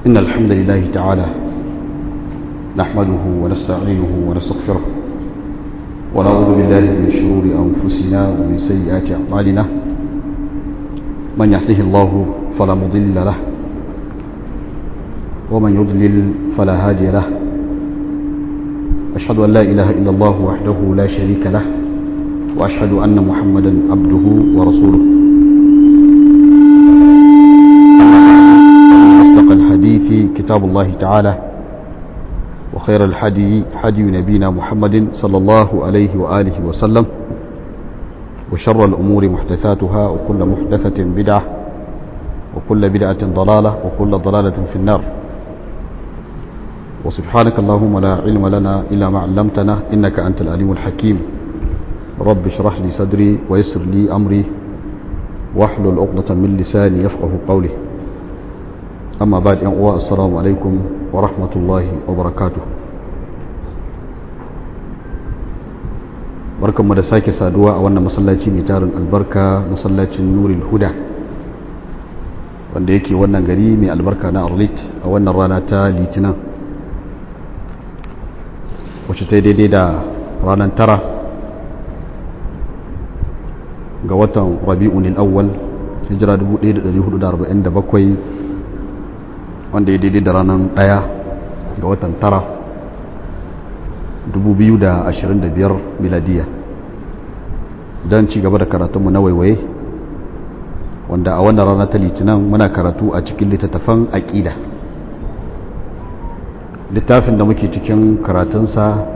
إن الحمد لله تعالى نحمده ونستعينه ونستغفره ونعوذ بالله من شرور أنفسنا ومن سيئات أعمالنا من يهده الله فلا مضل له ومن يضلل فلا هادي له أشهد أن لا إله إلا الله وحده لا شريك له وأشهد أن محمدا عبده ورسوله أصدق الحديث كتاب الله تعالى وخير الحدي حدي نبينا محمد صلى الله عليه وآله وسلم وشر الأمور محدثاتها وكل محدثة بدعة وكل بدعة ضلالة وكل ضلالة في النار وسبحانك اللهم لا علم لنا إلا ما علمتنا إنك أنت العليم الحكيم رب اشرح لي صدري ويسر لي أمري واحلل عقدة من لساني يفقه قولي أما بعد أن السلام عليكم ورحمة الله وبركاته barkanmu da sake saduwa a wannan masallaci mai tarin albarka masallacin nuril huda wanda yake wannan gari mai albarka na arlit a wannan rana ta litinin wacce ta daidai da ranar tara ga watan rabi'un al'awwal hijira 1447 wanda ya daidai da ranar daya ga watan tara 2025 miladiya don ci gaba da karatunmu na waiwaye wanda a wannan rana ta litinin muna karatu a cikin littattafan aƙida littafin da muke cikin karatunsa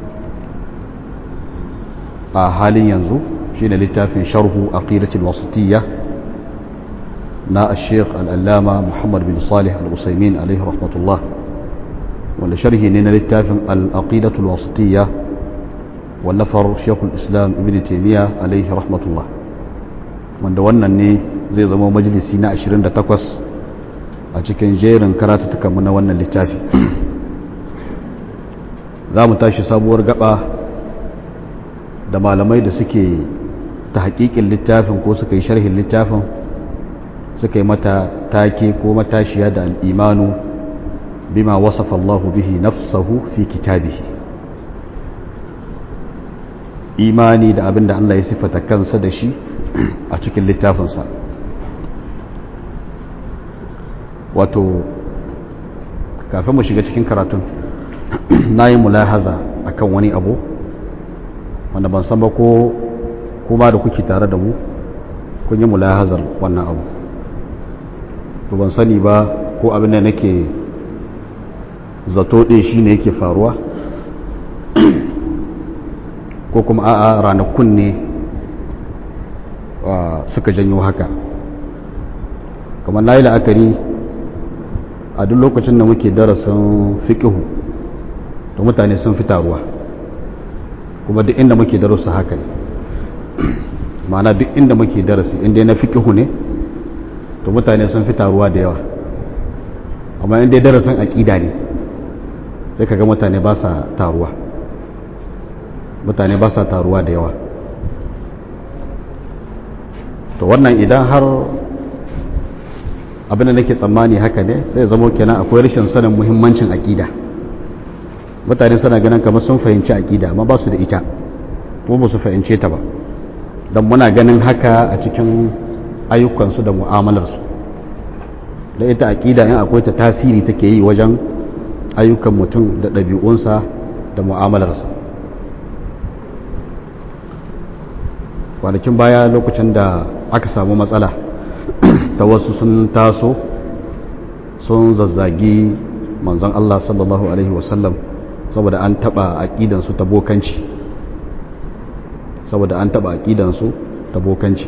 a halin yanzu shine littafin sharhu aqidatul wasitiyya na al-sheikh al-allama muhammad bin salih al-usaimin alaihi rahmatullah wanda sharhi ne na littafin al-aqidatul wasitiyya wallafar shekul islam ibn taymiya alaihi rahmatullah wanda wannan ne zai zama majalisi na 28 a cikin jerin karatutukanmu na wannan littafi za mu tashi sabuwar gaba da malamai da suke ta hakikin littafin ko suka yi sharhin littafin suka yi mata take ko matashiya da al'imanu bima wasafa Allahu bihi nafsahu fi kitabihi imani da abin da Allah ya sifata kansa da shi a cikin littafinsa wato kafin mu shiga cikin karatun na yi mulahaza akan wani abu wanda ban san ba ko kuma da kuke tare da mu kun yi mulahazar wannan abu to ban sani ba ko abin da nake zato ɗin shi ne yake faruwa ko kuma a'a ranakun ne suka janyo haka kamar na yi la'akari a duk lokacin da muke darasin fiƙihu to mutane sun fi taruwa kuma duk inda muke darussa haka ne ma'ana duk inda muke darasi inda na fiƙihu ne to mutane sun fi taruwa da yawa amma inda darasin aƙida ne sai kaga mutane ba sa taruwa mutane ba sa taruwa da yawa to wannan idan har abinda nake tsammani haka ne sai zamo kenan akwai rashin sanin muhimmancin aƙida mutane suna ganin kamar sun fahimci aƙida amma ba su da ita kuma ba su fahimce ta ba don muna ganin haka a cikin ayyukansu da mu'amalarsu da ita aƙida in akwai ta tasiri take yi wajen ayyukan mutum da ɗabi'unsa da mu'amalarsa kwanakin baya lokacin da aka samu matsala ta wasu sun taso sun zazzagi manzon Allah sallallahu Alaihi wasallam saboda an taba aƙidansu ta bokanci saboda an taba aƙidansu ta bokanci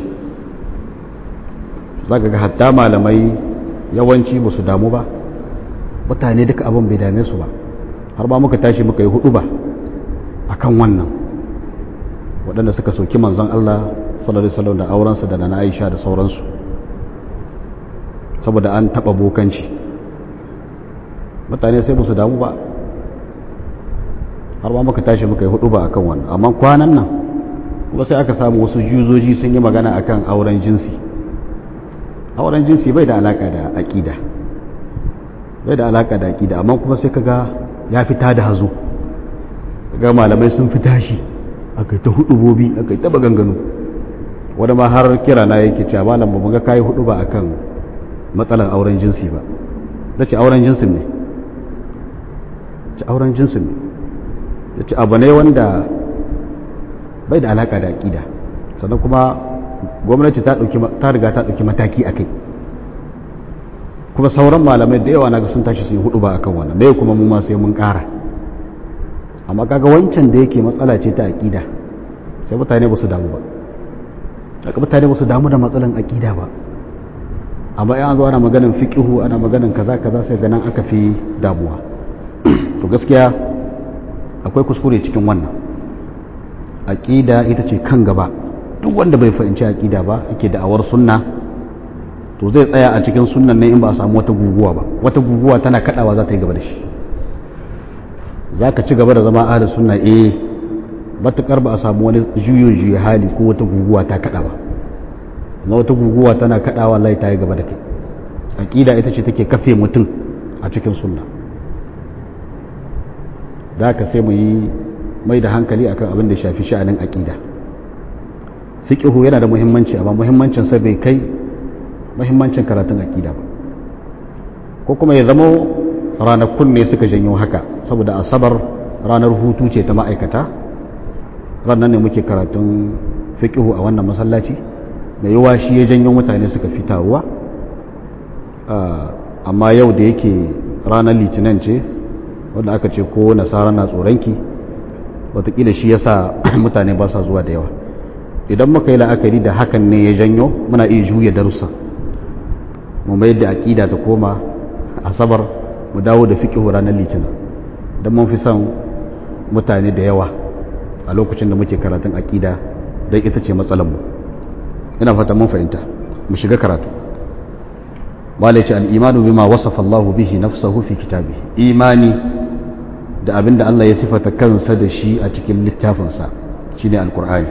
za ka ga hatta malamai yawanci ba su damu ba mutane duka abin bai dame su ba har ba muka tashi muka yi hudu ba a kan wannan waɗanda suka soki manzon Allah sallallahu Alaihi da aurensa da na Aisha da sauransu saboda an taba bokanci mutane sai musu damu ba har ma muka tashi muka yi hudu ba akan wannan amma kwanan nan kuma sai aka samu wasu juzoji sun yi magana akan auren jinsi auren jinsi bai da alaka da aƙida bai da alaka da aqida amma kuma sai kaga ya fita da hazo ga malamai sun fita shi akai ta hudubobi akai ta baganganu wanda ma har kira na yake cewa malam ba mu ga kai hudu ba akan matsalar auren jinsi ba dace auren jinsin ne ce auren jinsin ne yace abu ne wanda bai da alaka da aqida sannan kuma gwamnati ta dauki ta riga ta dauki mataki akai kuma sauran malamai da yawa naga sun tashi sun hudu ba akan wannan dai kuma mu ma sai mun kara amma kaga wancan da yake matsala ce ta aqida sai mutane ba su damu ba daga mutane ba su damu da matsalan aqida ba amma ya zo ana maganin fiqihu ana maganin kaza kaza sai ganin aka fi damuwa to gaskiya akwai kuskure cikin wannan aqida ita ce kan gaba duk wanda bai fahimci aqida ba yake da awar sunna to zai tsaya a cikin sunnan ne in ba a samu wata guguwa ba wata guguwa tana kadawa za ta yi gaba da shi za ka ci gaba da zama ahalin sunna eh matukar ba a samu wani juyin juya hali ko wata guguwa ta kada ba na wata guguwa tana kadawa wallahi ta yi gaba da kai aqida ita ce take kafe mutum a cikin sunna da ka sai mu yi mai da hankali akan abin da shafi sha'anin aqida fiqhu yana da muhimmanci amma muhimmancin sa bai kai muhimmancin karatun aqida ba ko kuma ya zama ranakun ne suka janyo haka saboda asabar ranar hutu ce ta ma'aikata ranar ne muke karatun fiqhu a wannan masallaci da yawa shi ya janyo mutane suka fi taruwa amma yau da yake ranar litinin ce wanda aka ce ko nasara na tsoronki watakila shi yasa mutane ba sa zuwa da yawa idan muka yi la'akari da hakan ne ya janyo muna iya juya darussa mu mai da aƙida ta koma asabar mu dawo da fiƙihu ranar litinin don mun fi son mutane da yawa a lokacin da muke karatun aƙida don ita ce matsalanmu ina fata mun fahimta mu shiga karatu malaci al'imanu bima wasafa Allahu bihi nafsahu fi kitabi imani da abinda Allah ya sifata kansa da shi a cikin littafinsa shine alkur'ani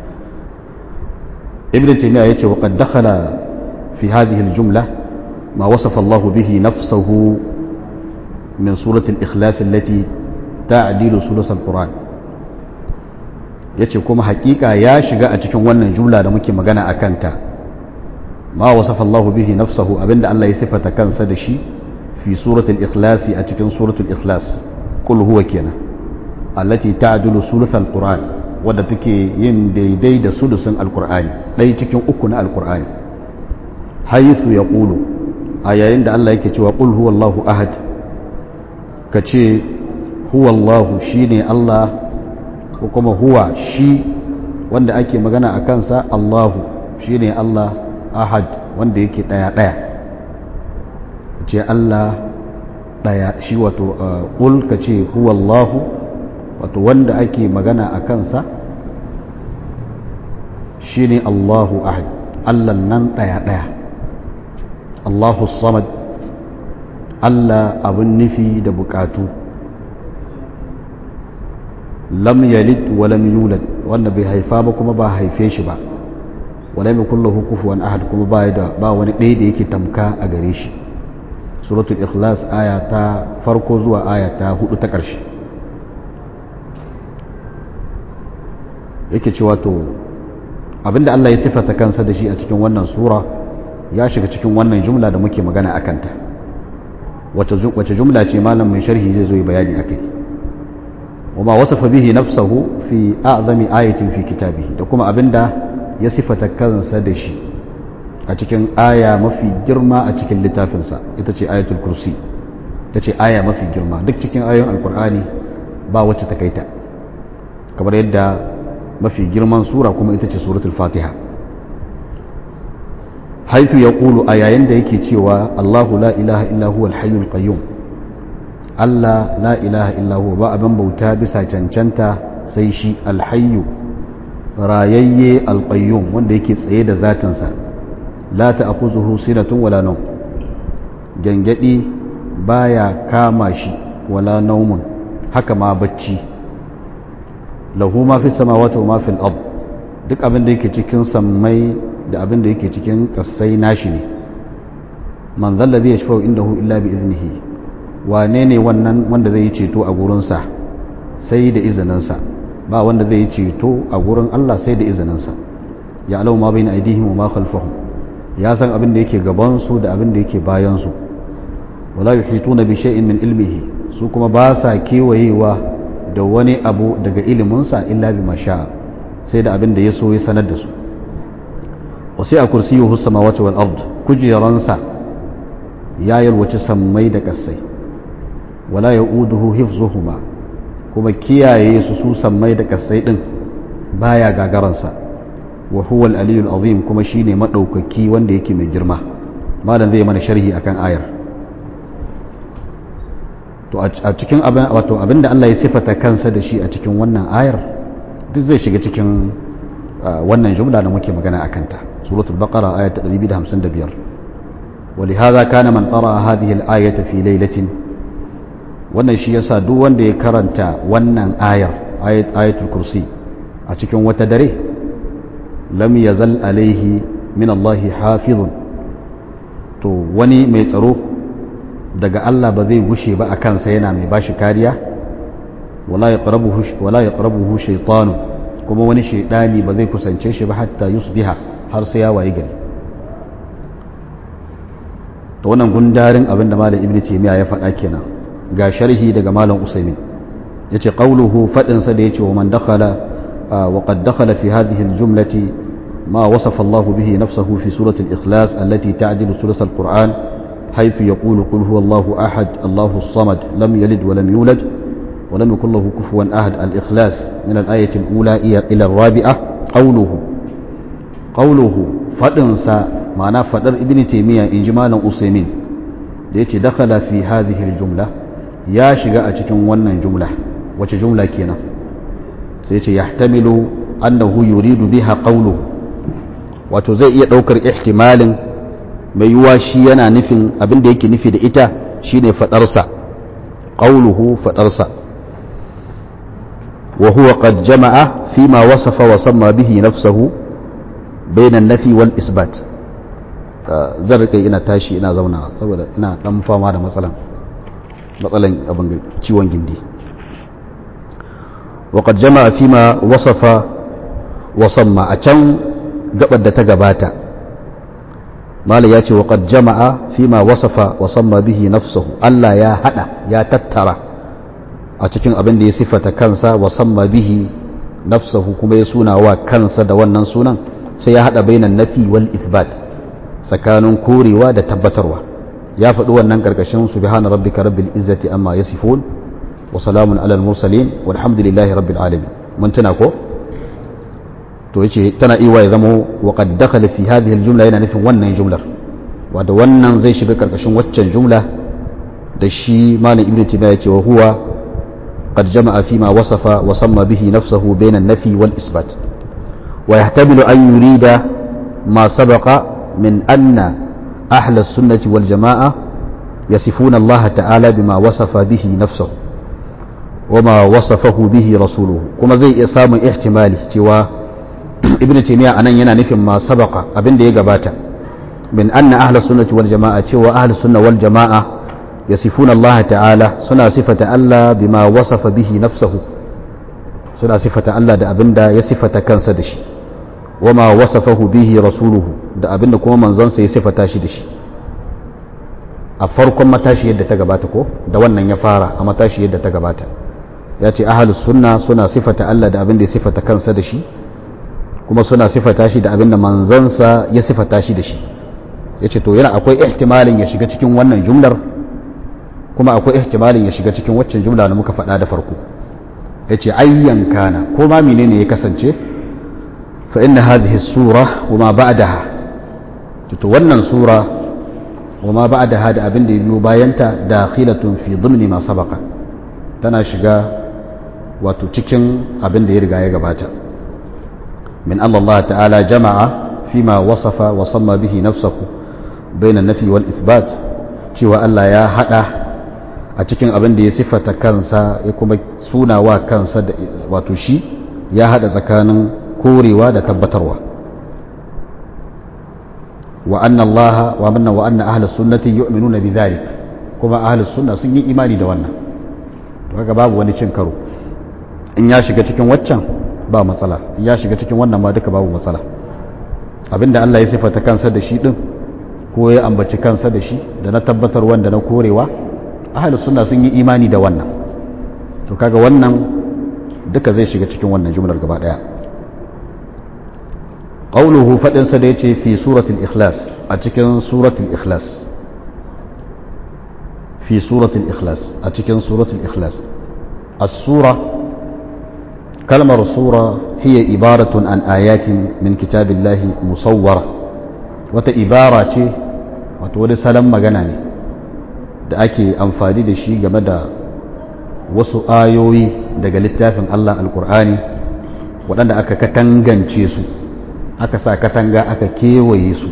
ibn taymiya yace wa qad dakhala fi hadhihi aljumla ma wasafa Allahu bihi nafsahu من سورة الإخلاص التي تعديل سورة القرآن yace kuma hakika ya shiga a cikin wannan jumla da muke magana a kanta ma wasafa Allahu bihi nafsahu abinda Allah ya sifata kansa da shi fi suratul ikhlas a cikin suratul ikhlas kul huwa kenan allati ta'dulu suluthal qur'an wadda take yin daidai da sulusun alqur'ani dai cikin uku na alqur'ani haythu yaqulu a yayin da Allah yake cewa qul huwallahu ahad ka ce huwallahu shi ne Allah ko kuma huwa shi wanda ake magana a kansa Allahu shi ne Allah ahad wanda yake ɗaya-ɗaya ce Allah ɗaya shi wato ƙul ka ce huwallahu wato wanda ake magana a kansa shi ne Allahu ahad Allah nan ɗaya-ɗaya Allahu samad Allah abin nufi da bukatu lam yalid wa lam yulad wanda bai haifa ba kuma ba haife shi ba wala mai kullahu kufuwan ahad kuma ba da ba wani ɗaya da yake tamka a gare shi suratul ikhlas aya ta farko zuwa aya ta hudu ta ƙarshe yake cewa to abinda Allah ya sifata kansa da shi a cikin wannan sura ya shiga cikin wannan jumla da muke magana a kanta wace jumla ce malam mai sharhi zai zo yi bayani akai wama wasafa bihi nafsahu fi a'zami ayatin fi kitabihi da kuma abinda ya sifata kansa da shi a cikin aya mafi girma a cikin littafinsa ita ce ayatul kursi ita ce aya mafi girma duk cikin ayoyin alkur'ani ba wacce ta kaita kamar yadda mafi girman sura kuma ita ce suratul fatiha haifu ya ƙulu a yayin da yake cewa Allahu la ilaha illa huwa al qayyum Allah la ilaha illa huwa ba abin bauta bisa cancanta sai shi alhayyu rayayye alqayyum wanda yake tsaye da zatinsa la ta'khuzuhu sinatun wala nawm gangadi baya kama shi wala naumun haka ma bacci lahu ma fi samawati wa ma fil ard duk abin da yake cikin sammai da abin da yake cikin kasai nashi ne man zalla zai shafa indahu illa bi iznihi wane ne wannan wanda zai yi ceto a gurinsa sai da izininsa ba wanda zai yi ceto a gurin Allah sai da izininsa ya alau ma bayna aidihim wa ma khalfahum ya san abin da yake gaban su da abin da yake bayan su wala yuhituna bi shay'in min ilmihi su kuma ba sa kewayewa da wani abu daga iliminsa illa bi masha sai da abin da ya so ya sanar da su wasu a kursiyuhu samawati wal ard kujeransa ya yalwaci sammai da kasai wala yauduhu hifzuhuma kuma kiyaye su su sammai da kasai din baya gagaransa wa huwa al-aliyul azim kuma shine madaukaki wanda yake mai girma malam zai mana sharhi akan ayar to a cikin abin wato abinda Allah ya sifata kansa da shi a cikin wannan ayar duk zai shiga cikin wannan jumla da muke magana akan ta suratul baqara ayat 255 ولهذا كان من قرأ هذه الآية في ليلة wannan shi yasa duk wanda ya karanta wannan ayar ayatul kursi a cikin wata dare lam yazal alaihi min Allah hafizun to wani mai tsaro daga Allah ba zai gushe ba a kansa yana mai bashi kariya wala yaqrabuhu wala yaqrabuhu shaytanu kuma wani shaydani ba zai kusance shi ba hatta yusbiha har sai ya wayi gari to wannan gundarin abin da malam ibnu taymiya ya faɗa kenan ga sharhi daga malam usaimin yace qawluhu fadin sa da yace wa man dakhala wa qad dakhala fi hadhihi al-jumlati ma wasafa Allah bihi nafsuhu fi surati al-ikhlas allati ta'dilu thuluth al-Qur'an haythu yaqulu qul huwa Allahu ahad Allahu as-samad lam yalid wa lam yulad wa lam yakul lahu kufuwan ahad al-ikhlas min al-ayati al-ula ila ar-rabi'ah qawluhu qawluhu fadin sa ma'ana fadar ibnu taymiya inji malam usaimin da yace dakhala fi hadhihi al-jumla ya shiga a cikin wannan jumla wace jumla kenan sai ce yahtamilu annahu yuridu biha qawluhu wato zai iya daukar ihtimalin mai yuwa shi yana nufin abin da yake nufi da ita shine fadarsa qawluhu fadarsa wa huwa qad jama'a fima wasafa wa samma bihi nafsuhu bayna an-nafi wal isbat zan rika ina tashi ina zauna saboda ina dan fama da matsalan matsalan abin ciwon gindi waƙad jama'a fi ma wasafa wasamma a can gabar da ta gabata mala ya ce waƙad jama'a fi ma wasafa wasamma bihi nafsahu Allah ya hada ya tattara a cikin abin da ya sifata kansa wasamma bihi nafsahu kuma ya suna wa kansa da wannan sunan sai ya hada bainan nafi wal ithbat tsakanin korewa da tabbatarwa ya faɗi wannan ƙarƙashin subhana rabbika rabbil izzati amma yasifun wa salamun alal mursalin walhamdulillahi rabbil alamin mun tuna ko to yace tana iwa ya zamo wa qad dakhala fi hadhihi aljumla yana nufin wannan jumlar wato wannan zai shiga ƙarƙashin waccan jumla da shi malam ibnu taymiya yace wa huwa qad jama'a fi ma wasafa wa samma bihi nafsuhu bayna an-nafi wal isbat wa yahtamilu an yurida ma sabaqa min anna أهل السنة والجماعة يصفون الله تعالى بما وصف به نفسه وما وصفه به رسوله كما زي إسام احتمالي توا ابن تيمية أنا ينا نفهم ما سبق أبن دي قباتا من أن أهل السنة والجماعة توا أهل السنة والجماعة يصفون الله تعالى سنة صفة الله بما وصف به نفسه سنة صفة الله دا أبن دا يصفة كان سدشي wama wasafahu bihi rasuluhu da abinda kuma manzansa ya sifata shi da shi a farkon matashi yadda ta gabata ko da wannan ya fara a matashi yadda ta gabata ya ce ahalus sunna suna sifata Allah da abinda ya sifata kansa da shi kuma suna sifata shi da abinda manzansa ya sifata shi da shi ya ce to yana akwai ihtimalin ya shiga cikin wannan jumlar kuma akwai ihtimalin ya shiga cikin waccan jumla da muka faɗa da farko ya ce ayyan kana ko ma menene ya kasance فإن هذه السورة وما بعدها تتولى سورة وما بعدها دا أبن دي باينتا داخلة في ضمن ما سبق تناشقا وتتكن أبن دي رقا يقباتا من أن الله تعالى جمع فيما وصف وصم به نفسه بين النفي والإثبات cewa Allah ya hada a cikin abin da ya siffata kansa ya kuma suna wa kansa da wato shi ya hada tsakanin korewa da tabbatarwa wa anna allaha wa manna wa anna ahlus sunnati yu'minuna bidhalik kuma ahlus sunna sun yi imani da wannan to kaga babu wani cin karo in ya shiga cikin waccan ba matsala in ya shiga cikin wannan ma duka babu matsala abinda Allah ya sifata kansa da shi din ko ya ambaci kansa da shi da na tabbatar wanda na korewa ahlus sunna sun yi imani da wannan to kaga wannan duka zai shiga cikin wannan jumlar gaba daya qawluhu fadin sa da yace fi suratul ikhlas a cikin suratul ikhlas fi suratul ikhlas a cikin suratul ikhlas as-sura kalmar sura hiya ibaratun an ayatin min kitabillahi musawwara wata ibara ce wato wani salon magana ne da ake amfani da shi game da wasu ayoyi daga littafin Allah alkur'ani waɗanda aka katangance su aka sa katanga aka kewaye su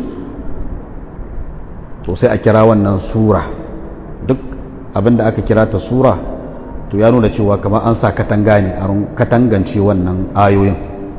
to sai a kira wannan sura duk abinda aka kira ta sura to ya nuna cewa kamar an sa katanga ne a katangance wannan ayoyin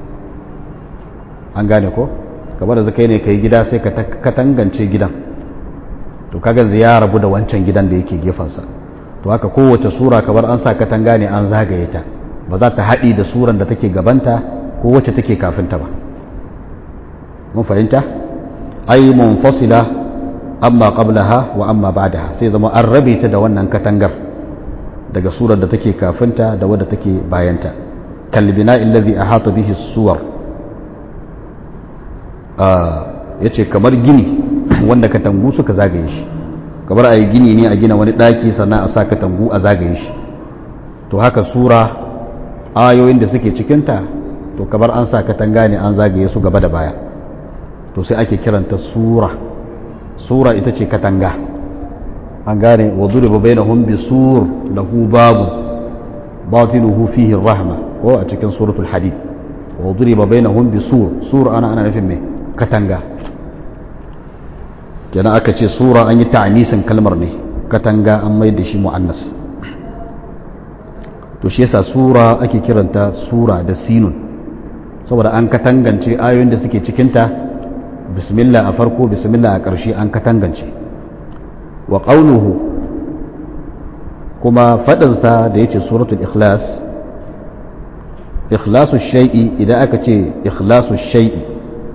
an gane ko kamar da zaka ne kai gida sai ka katangance gidan to kaga ya rabu da wancan gidan da yake gefensa to haka kowace sura kamar an sa katanga ne an zagaye ta ba za ta haɗi da suran da take gabanta ko wacce take kafinta ba mun fahimta ai munfasila amma qablaha wa amma ba'daha sai zama an rabe ta da wannan katangar daga surar da take kafinta da wadda take bayanta kalbina illazi ahata bihi suwar yace kamar gini wanda katangu suka zagaye shi kamar a yi gini ne a gina wani ɗaki sannan a sa katangu a zagaye shi to haka sura ayoyin da suke cikinta to kamar an sa katanga ne an zagaye su gaba da baya to sai ake kiranta sura sura ita ce katanga an gane wa duriba bainahum bi sur lahu babu batinuhu fihi rahma ko a cikin suratul hadid wa duriba bainahum bi sur sur ana ana nufin me katanga kenan aka ce sura an yi ta'anisin kalmar ne katanga an mai da shi mu'annas to shi yasa sura ake kiranta sura da sinun saboda an katangance ayoyin da suke cikinta bismillah a farko bismillah a ƙarshe an katangance wa ƙaunuhu kuma faɗinsa da ya ce suratul ikhlas ikhlasu shai'i idan aka ce ikhlasu shai'i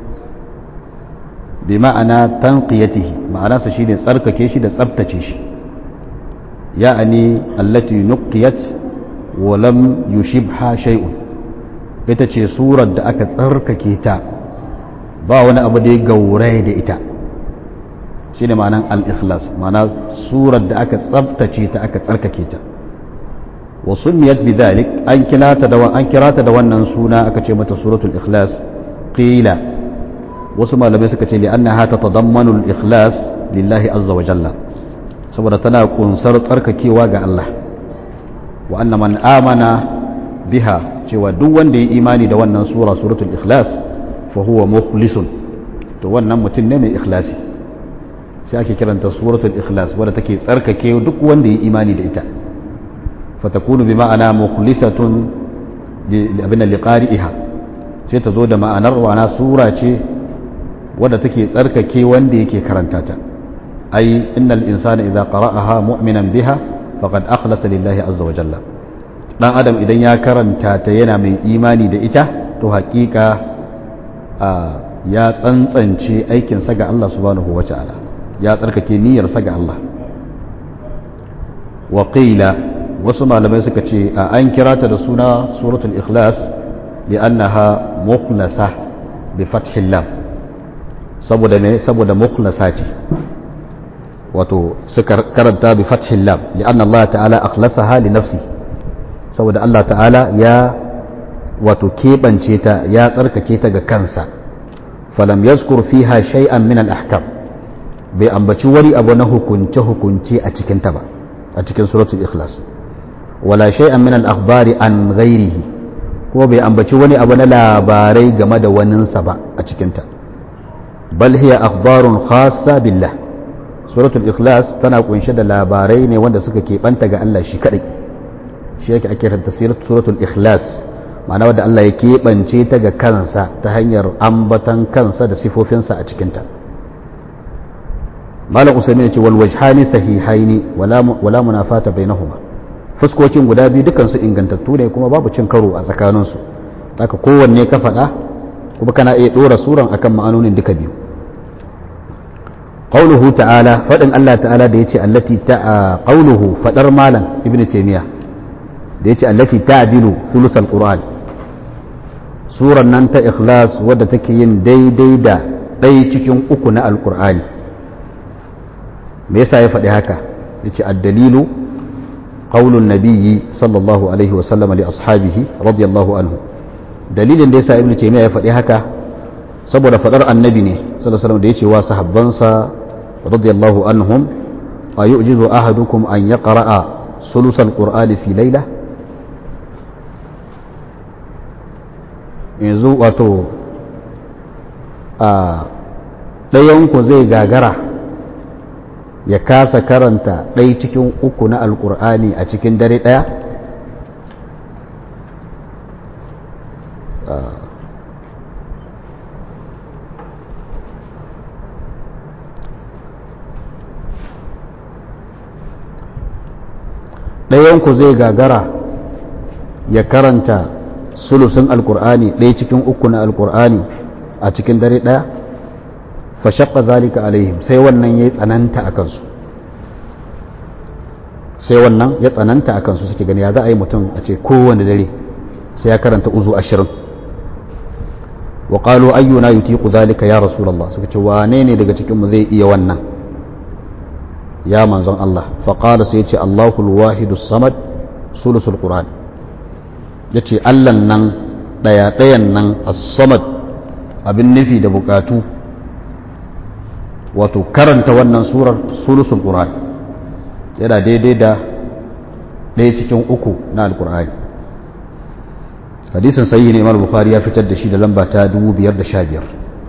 bi ma'ana tanqiyatihi ma'anarsa shine tsarkake shi da tsabtace shi ya'ani allati nuqiyat wa lam yushibha shay'un ita ce surar da aka tsarkake ta ba wani abu da ya gauraye da ita shine ma'anan al-ikhlas ma'ana surar da aka tsabtace ta aka tsarkake ta wa summiyat bidhalik an kirata da an kirata da wannan suna aka ce mata suratul ikhlas qila wasu malamai suka ce li'annaha tatadammanu al-ikhlas lillahi azza wa jalla saboda tana kunsar tsarkakewa ga Allah wa anna man amana biha cewa duk wanda ya imani da wannan sura suratul ikhlas fa huwa mukhlisun to wannan mutum ne mai ikhlasi sai ake kiranta suratul ikhlas wadda take tsarkake duk wanda ya imani da ita fatakunu bi ma'ana mukhlisatun abin liqari'iha sai ta zo da ma'anar wana sura ce wadda take tsarkake wanda yake karanta ta ai innal insana idza qara'aha mu'minan biha faqad akhlasa lillahi azza wa jalla dan adam idan ya karanta ta yana mai imani da ita to haƙiƙa ya tsantsance aikinsa ga Allah subhanahu wa ta'ala ya tsarkake niyyarsa ga Allah wa qila wasu malamai suka ce a an kira ta da suna suratul ikhlas li'annaha mukhlasa bi fathil lam saboda ne saboda mukhlasa ce wato suka karanta bi fathil lam li'anna Allah ta'ala akhlasaha li nafsi saboda Allah ta'ala ya wato keɓance ta ya tsarkake ta ga kansa falam yazkur fiha shay'an min al-ahkam bai ambaci wani abu na hukunce hukunce a cikin ta ba a cikin suratul ikhlas wala shay'an min al-akhbari an ghairihi ko bai ambaci wani abu na labarai game da waninsa ba a cikin ta bal hiya akhbarun khassa billah suratul ikhlas tana kunshe da labarai ne wanda suka keɓanta ga Allah shi kadai shi yake ake tafsirin suratul ikhlas ma'ana wadda Allah ya keɓance ta ga kansa ta hanyar ambatan kansa da sifofinsa a cikinta malam usaimin ya ce wal wajhani sahihaini wala wala munafata bainahuma fuskokin guda biyu dukan su ingantattu ne kuma babu cin karo a tsakanin su haka kowanne ka faɗa kuma kana iya dora suran akan ma'anonin duka biyu qauluhu ta'ala fadin Allah ta'ala da yace allati ta qauluhu fadar malam ibnu taymiya da yace allati ta'dilu thuluthal qur'an suran nan ta ikhlas wadda take yin daidai da ɗaya cikin uku na alkur'ani me yasa ya faɗi haka yace ad-dalilu qaulun nabiyyi sallallahu alaihi wa sallam li ashabihi radiyallahu anhu dalilin da yasa ibnu taymiya ya faɗi haka saboda faɗar annabi ne sallallahu alaihi wasallam da yace wa sahabbansa radiyallahu anhum ayujizu ahadukum an yaqra'a sulusal qur'ani fi layla yanzu wato a ɗayanku zai gagara ya kasa karanta ɗai cikin uku na alkur'ani a cikin dare ɗaya ɗayanku zai gagara ya karanta sulusun alkur'ani ɗaya cikin uku na alkur'ani a cikin dare ɗaya fashakka zalika alaihim sai wannan ya tsananta a kansu sai wannan ya tsananta a kansu suke gani ya za a yi mutum a ce kowane dare sai ya karanta uzu ashirin wa qalu ayyuna yutiqu zalika ya rasulullah suka ce wane ne daga cikin mu zai iya wannan ya manzon Allah fa qala sai ya ce Allahul wahidus samad sulusul qur'an ya ce allan nan ɗaya-ɗayan nan as-samad abin nufi da bukatu wato karanta wannan surar sulusul qur'an yana daidai da ɗaya cikin uku na alkur'ani hadisin sayi ne imar bukhari ya fitar da shi da lamba ta 515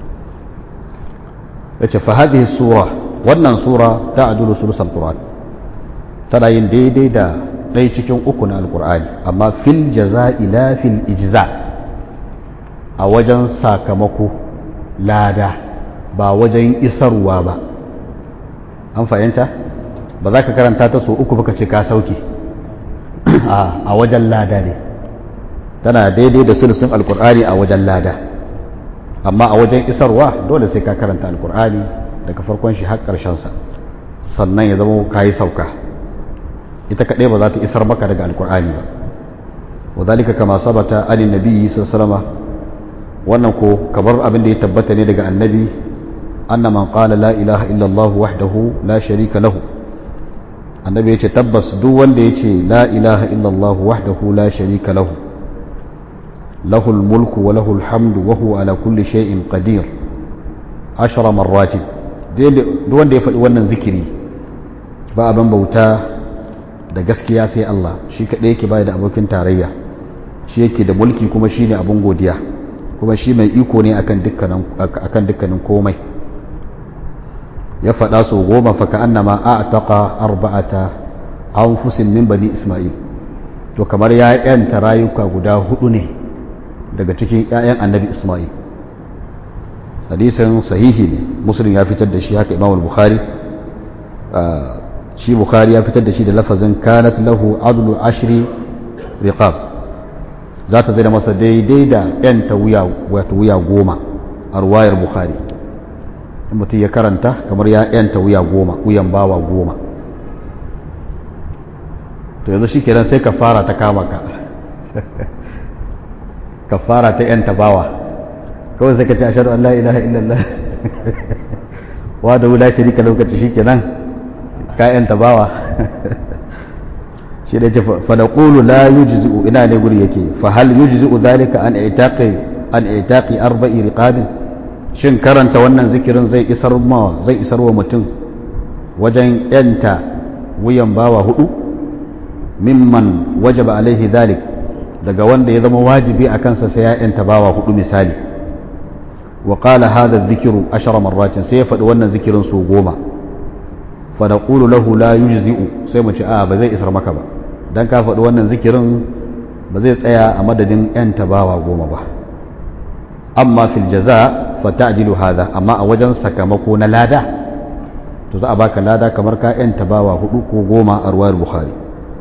ya ce fa hadhihi sura wannan sura ta adulu sulusul qur'an tana yin daidai da ɗaya cikin uku na alkur'ani amma fil jaza'i la fil ijza a wajen sakamako lada ba wajen isarwa ba an fahimta ba za ka karanta ta so uku baka ce ka sauke a wajen lada ne tana daidai da sulusun alkur'ani a wajen lada amma a wajen isarwa dole sai ka karanta alkur'ani daga farkon shi har sa sannan ya zama ka yi sauka ita kaɗai ba za ta isar maka daga alkur'ani ba wa zalika kama sabata anin nabiyyi sallallahu wannan ko kamar abin da ya tabbata ne daga annabi anna man qala la ilaha illa allah wahdahu la sharika lahu annabi yace tabbas duk wanda yace la ilaha illa allah wahdahu la sharika lahu lahul mulku wa lahul hamdu wa huwa ala kulli shay'in qadir ashara marratin duk wanda ya faɗi wannan zikiri ba abin bauta da gaskiya sai Allah shi kaɗai yake baya da abokin tarayya shi yake da mulki kuma shi ne abin godiya kuma shi mai iko ne akan dukkanin komai ya faɗa su goma faka annama a taƙa arba'ata an fusin min bani ismail to kamar ya yanta rayuka guda hudu ne daga cikin 'ya'yan annabi ismail hadisin sahihi ne muslim ya fitar da shi haka imamul bukhari shi bukhari ya fitar da shi da lafazin kanat lahu adlu ashri riqab za ta zai da masa daidai da yan ta wuya wato wuya goma a ruwayar bukhari in mutum ya karanta kamar ya yan ta wuya goma wuyan bawa goma to yanzu shi kenan sai kafara ta kama ka kafara ta yan ta bawa kawai sai ka ce ashhadu an la ilaha illallah wa da la sharika lokaci shi kenan kayan tabawa shi da ce fadaqulu la yujzi'u ina ne guri yake fa hal yujzi'u dhalika an itaqi an itaqi arba'i riqabin shin karanta wannan zikirin zai isar ma zai isar wa mutum wajen yanta wuyan bawa hudu mimman wajaba alaihi dhalik daga wanda ya zama wajibi a kansa sai ya yanta bawa hudu misali wa qala hadha adh-dhikru ashara marratin sai ya faɗi wannan zikirin su goma fadaƙulu lahu la yujzi'u sai mu ce a ba zai isar maka ba dan ka faɗi wannan zikirin ba zai tsaya a madadin yan tabawa goma ba amma fil jaza fa ta'dilu hadha amma a wajen sakamako na lada to za a baka lada kamar ka yanta bawa hudu ko goma a ruwayar bukhari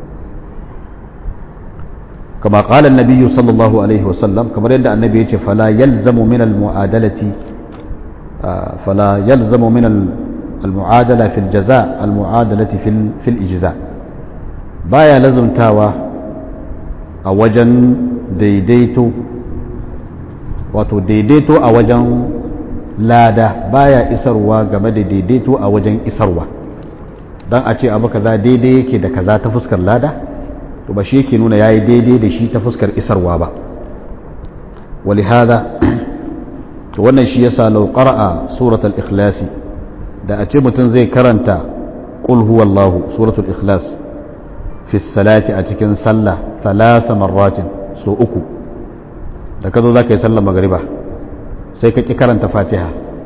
كما قال النبي صلى الله عليه وسلم كما رد النبي يقول فلا يلزم من المعادلة فلا يلزم من المعادلة في الجزاء المعادلة في في الإجزاء بايا لازم تاوى أوجن ديديتو wato daidaito a wajen lada baya isarwa game da daidaito a wajen isarwa don a ce abu kaza daidai yake da kaza ta fuskar lada to ba shi yake nuna yayi daidai da shi ta fuskar isarwa ba wali hada to wannan shi yasa law qara'a suratul ikhlas da a ce mutum zai karanta qul huwallahu suratul ikhlas fi salati a cikin sallah thalatha marratin so uku da ka zo za ka yi sallar magariba sai ka ƙi karanta fatiha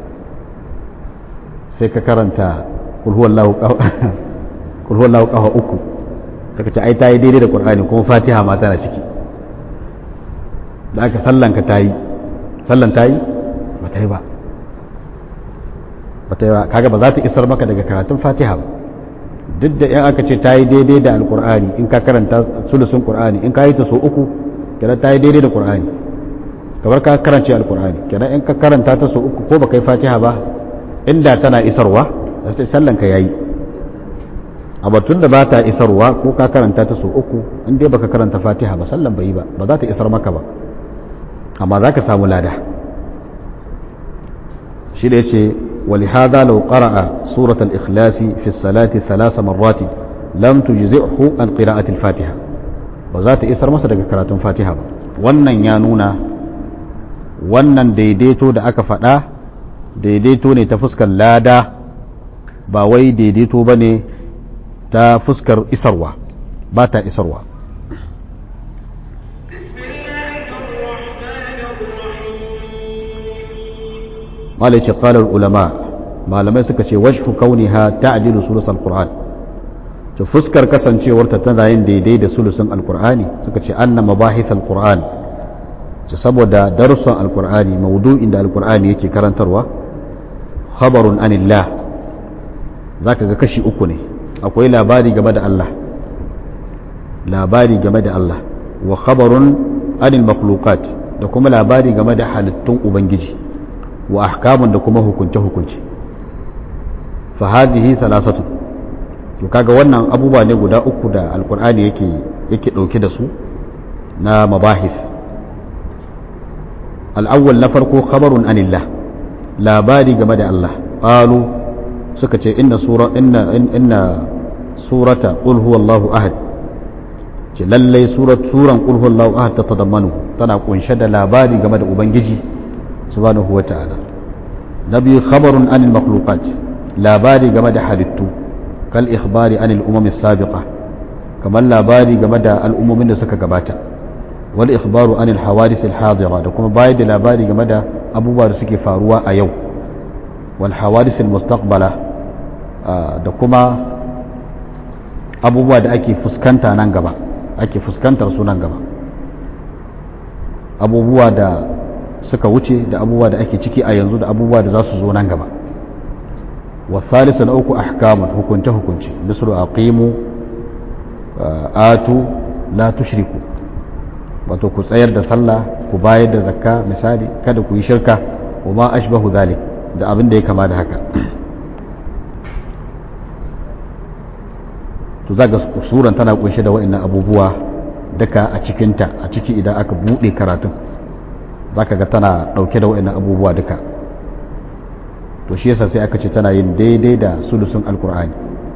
sai ka karanta kulhuwallahu ƙafa uku daga ce ai ta yi daidai da ƙur'ani kuma fatiha ma tana ciki da aka sallanka ta yi sallan ta yi ba ta yi ba ba ta yi ba kaga ba za ta isar maka daga karatun fatiha ba duk da yan aka ce ta yi daidai da alƙur'ani in ka karanta sulusun ƙur'ani in ka yi ta so uku kira ta yi daidai da ƙur'ani kamar ka karance alkur'ani kenan in ka karanta ta so uku ko baka yi fatiha ba inda tana isarwa da sai sallan ka yayi a batun da ba ta isarwa ko ka karanta ta so uku in dai baka karanta fatiha ba sallan bai yi ba ba za ta isar maka ba amma za ka samu lada shi da yace ولهذا لو قرأ سورة الإخلاص في الصلاة ثلاث مرات لم تجزئه عن قراءة الفاتحة وذات إسر مصر قراءة الفاتحة wannan ya nuna wannan daidaito da aka faɗa daidaito ne ta fuskar lada ba wai daidaito ba ne ta fuskar isarwa ba ta isarwa malai ce ƙalar ulama malamai suka ce wajhu kauniha ta'dilu sulus alquran to fuskar kasancewarta tana yin daidai da sulusun alqur'ani suka ce anna mabahith alquran ce saboda darussan alkur'ani maudu'in da alkur'ani yake karantarwa khabarun anillah zaka ga kashi uku ne akwai labari game da Allah labari game da Allah wa khabarun anil makhluqat da kuma labari game da halittun ubangiji wa ahkamun da kuma hukunce hukunce fa hadhihi salasatu to kaga wannan abubuwa ne guda uku da alkur'ani yake yake dauke da su na mabahith al'awwal na farko khabarun anillah labari game da Allah ƙalu suka ce inna sura inna inna surata qul huwallahu ahad ce lallai surat suran qul huwallahu ahad ta tadammanu tana kunshe da labari game da ubangiji subhanahu wata'ala na biyu khabarun anil makhluqat labari game da halittu kal ikhbari anil umami sabiqa kamar labari game da al'ummomin da suka gabata wal ikhbaru anil hawadis al hadira da kuma bayar da labari game da abubuwa da suke faruwa a yau wal hawadis al mustaqbala da kuma abubuwa da ake fuskanta nan gaba ake fuskantar su nan gaba abubuwa da suka wuce da abubuwa da ake ciki a yanzu da abubuwa da za su zo nan gaba wa thalisa na uku ahkamun hukunce hukunce misru aqimu atu la tushriku wato ku tsayar da sallah ku bayar da zakka misali kada ku yi shirka wa ma ashbahu zalik da abin da ya kama da haka to zaga suran tana kunshe da wa'annan abubuwa duka a cikinta a ciki idan aka bude karatun zaka ga tana dauke da wa'annan abubuwa duka to shi yasa sai aka ce tana yin daidai da sulusun alkur'ani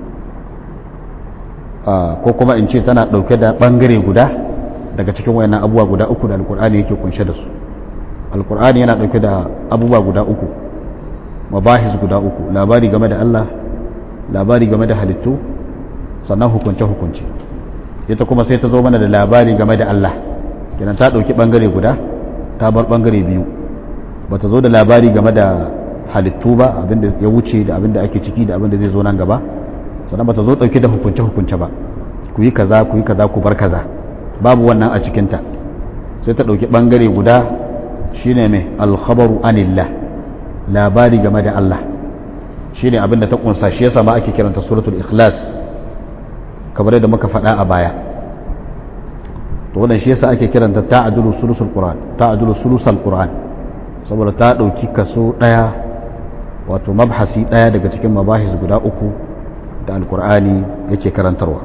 ko kuma in ce tana dauke da bangare guda daga cikin wayannan abubuwa guda uku da alkur'ani yake kunshe da su alkur'ani yana dauke da abubuwa guda uku mabahis guda uku labari game da Allah labari game da halittu sannan hukunce hukunce ita kuma sai ta zo mana da labari game da Allah kenan ta dauki bangare guda ta bar bangare biyu bata zo da labari game da halittu ba abinda ya wuce da abinda ake ciki da abinda zai zo nan gaba sannan bata zo dauke da hukunce hukunce ba ku yi kaza ku yi kaza ku bar kaza babu wannan a cikinta sai ta ɗauki ɓangare guda shine mai alkhabaru anillah labari game da Allah shine abin da ta kunsa shi yasa ma ake kiranta suratul ikhlas kamar yadda muka faɗa a baya to wannan shi yasa ake kiranta ta'dulu sulusul qur'an ta'dulu sulusal qur'an saboda ta dauki kaso daya wato mabhasi daya daga cikin mabahis guda uku da alqur'ani yake karantarwa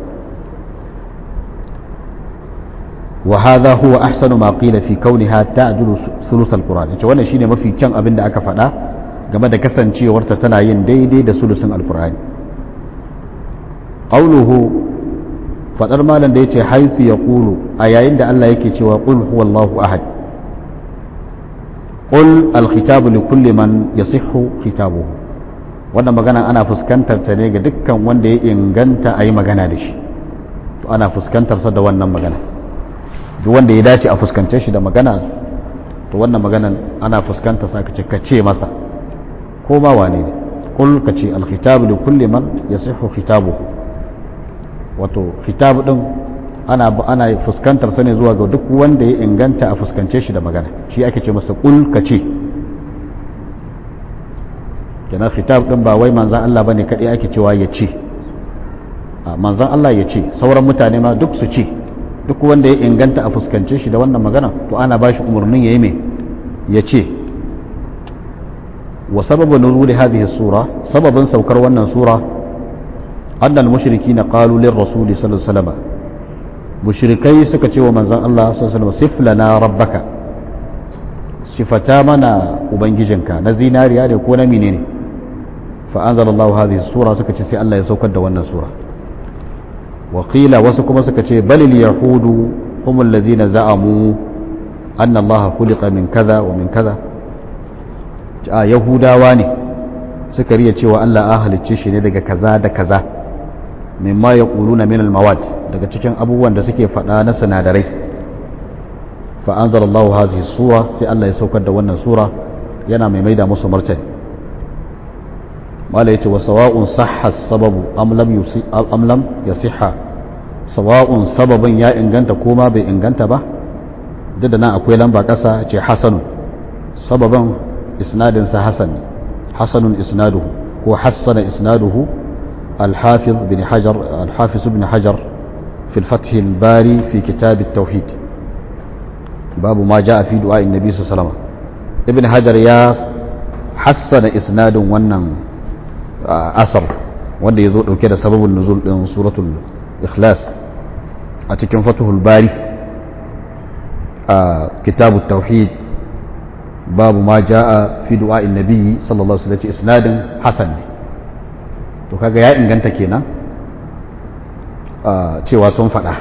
wa hadha huwa ahsanu ma qila fi kauniha ta'dulu sulusal qur'an yace wannan shine mafi kyan abin da aka faɗa game da kasancewarta tana yin daidai da sulusun alqur'ani qawluhu fadar malam da yace haifu ya kulu a yayin da Allah yake cewa qul huwallahu ahad qul alkhitabu li kulli man yasihhu khitabuhu wannan magana ana fuskantar ta ne ga dukkan wanda ya inganta a yi magana da shi to ana fuskantar sa da wannan magana duk wanda ya dace a fuskance shi da magana to wannan maganan ana fuskantar sa kace kace masa ko ma wane ne qul kace alkhitabu li kulli man yasihhu khitabuhu wato kitabu din ana ana fuskantar sa ne zuwa ga duk wanda ya inganta a fuskance shi da magana shi ake ce masa kul ka ce kenan kitab din ba wai manzan Allah bane kadai ake cewa ya ce a manzan Allah ya ce sauran mutane ma duk su ce duk wanda ya inganta a fuskance shi da wannan magana to ana bashi umarnin yayi me ya ce wa sababu nuzuli hadhihi sura sababin saukar wannan sura أن المشركين قالوا للرسول صلى الله عليه وسلم مشركي سكتي ومن زن الله صلى الله عليه وسلم صف لنا ربك صفتا منا وبنجيجنك نزينا ريال يكون منين فأنزل الله هذه السورة سكتي سي الله يسوك دوانا سورة وقيل وسكما سكتي بل اليهود هم الذين زعموا أن الله خلق من كذا ومن كذا يهودا واني سكرية cewa Allah an halicce shi ne daga kaza da kaza mimma ya ƙulu na minal mawad daga cikin abubuwan da suke faɗa na sinadarai fa'anzar Allah hazi sura sai Allah ya saukar da wannan sura yana mai maida musu martani mala ya ce wa sawa'un sahha sababu amlam ya siha sawa'un sababin ya inganta ko ma bai inganta ba duk da nan akwai lamba ƙasa ce hasanun sababin isnadinsa hasan hasanun isnaduhu ko hassana isnaduhu الحافظ بن حجر الحافظ بن حجر في الفتح الباري في كتاب التوحيد باب ما جاء في دعاء النبي صلى الله عليه وسلم ابن حجر يا حسن اسناد wannan asar wanda ya zo dauke da sababin nuzul din suratul ikhlas a cikin fatuhul bari a kitabut tauhid babu ma jaa fi du'a annabi sallallahu alaihi wasallam isnadin hasan ne to kaga ya inganta kenan cewa sun faɗa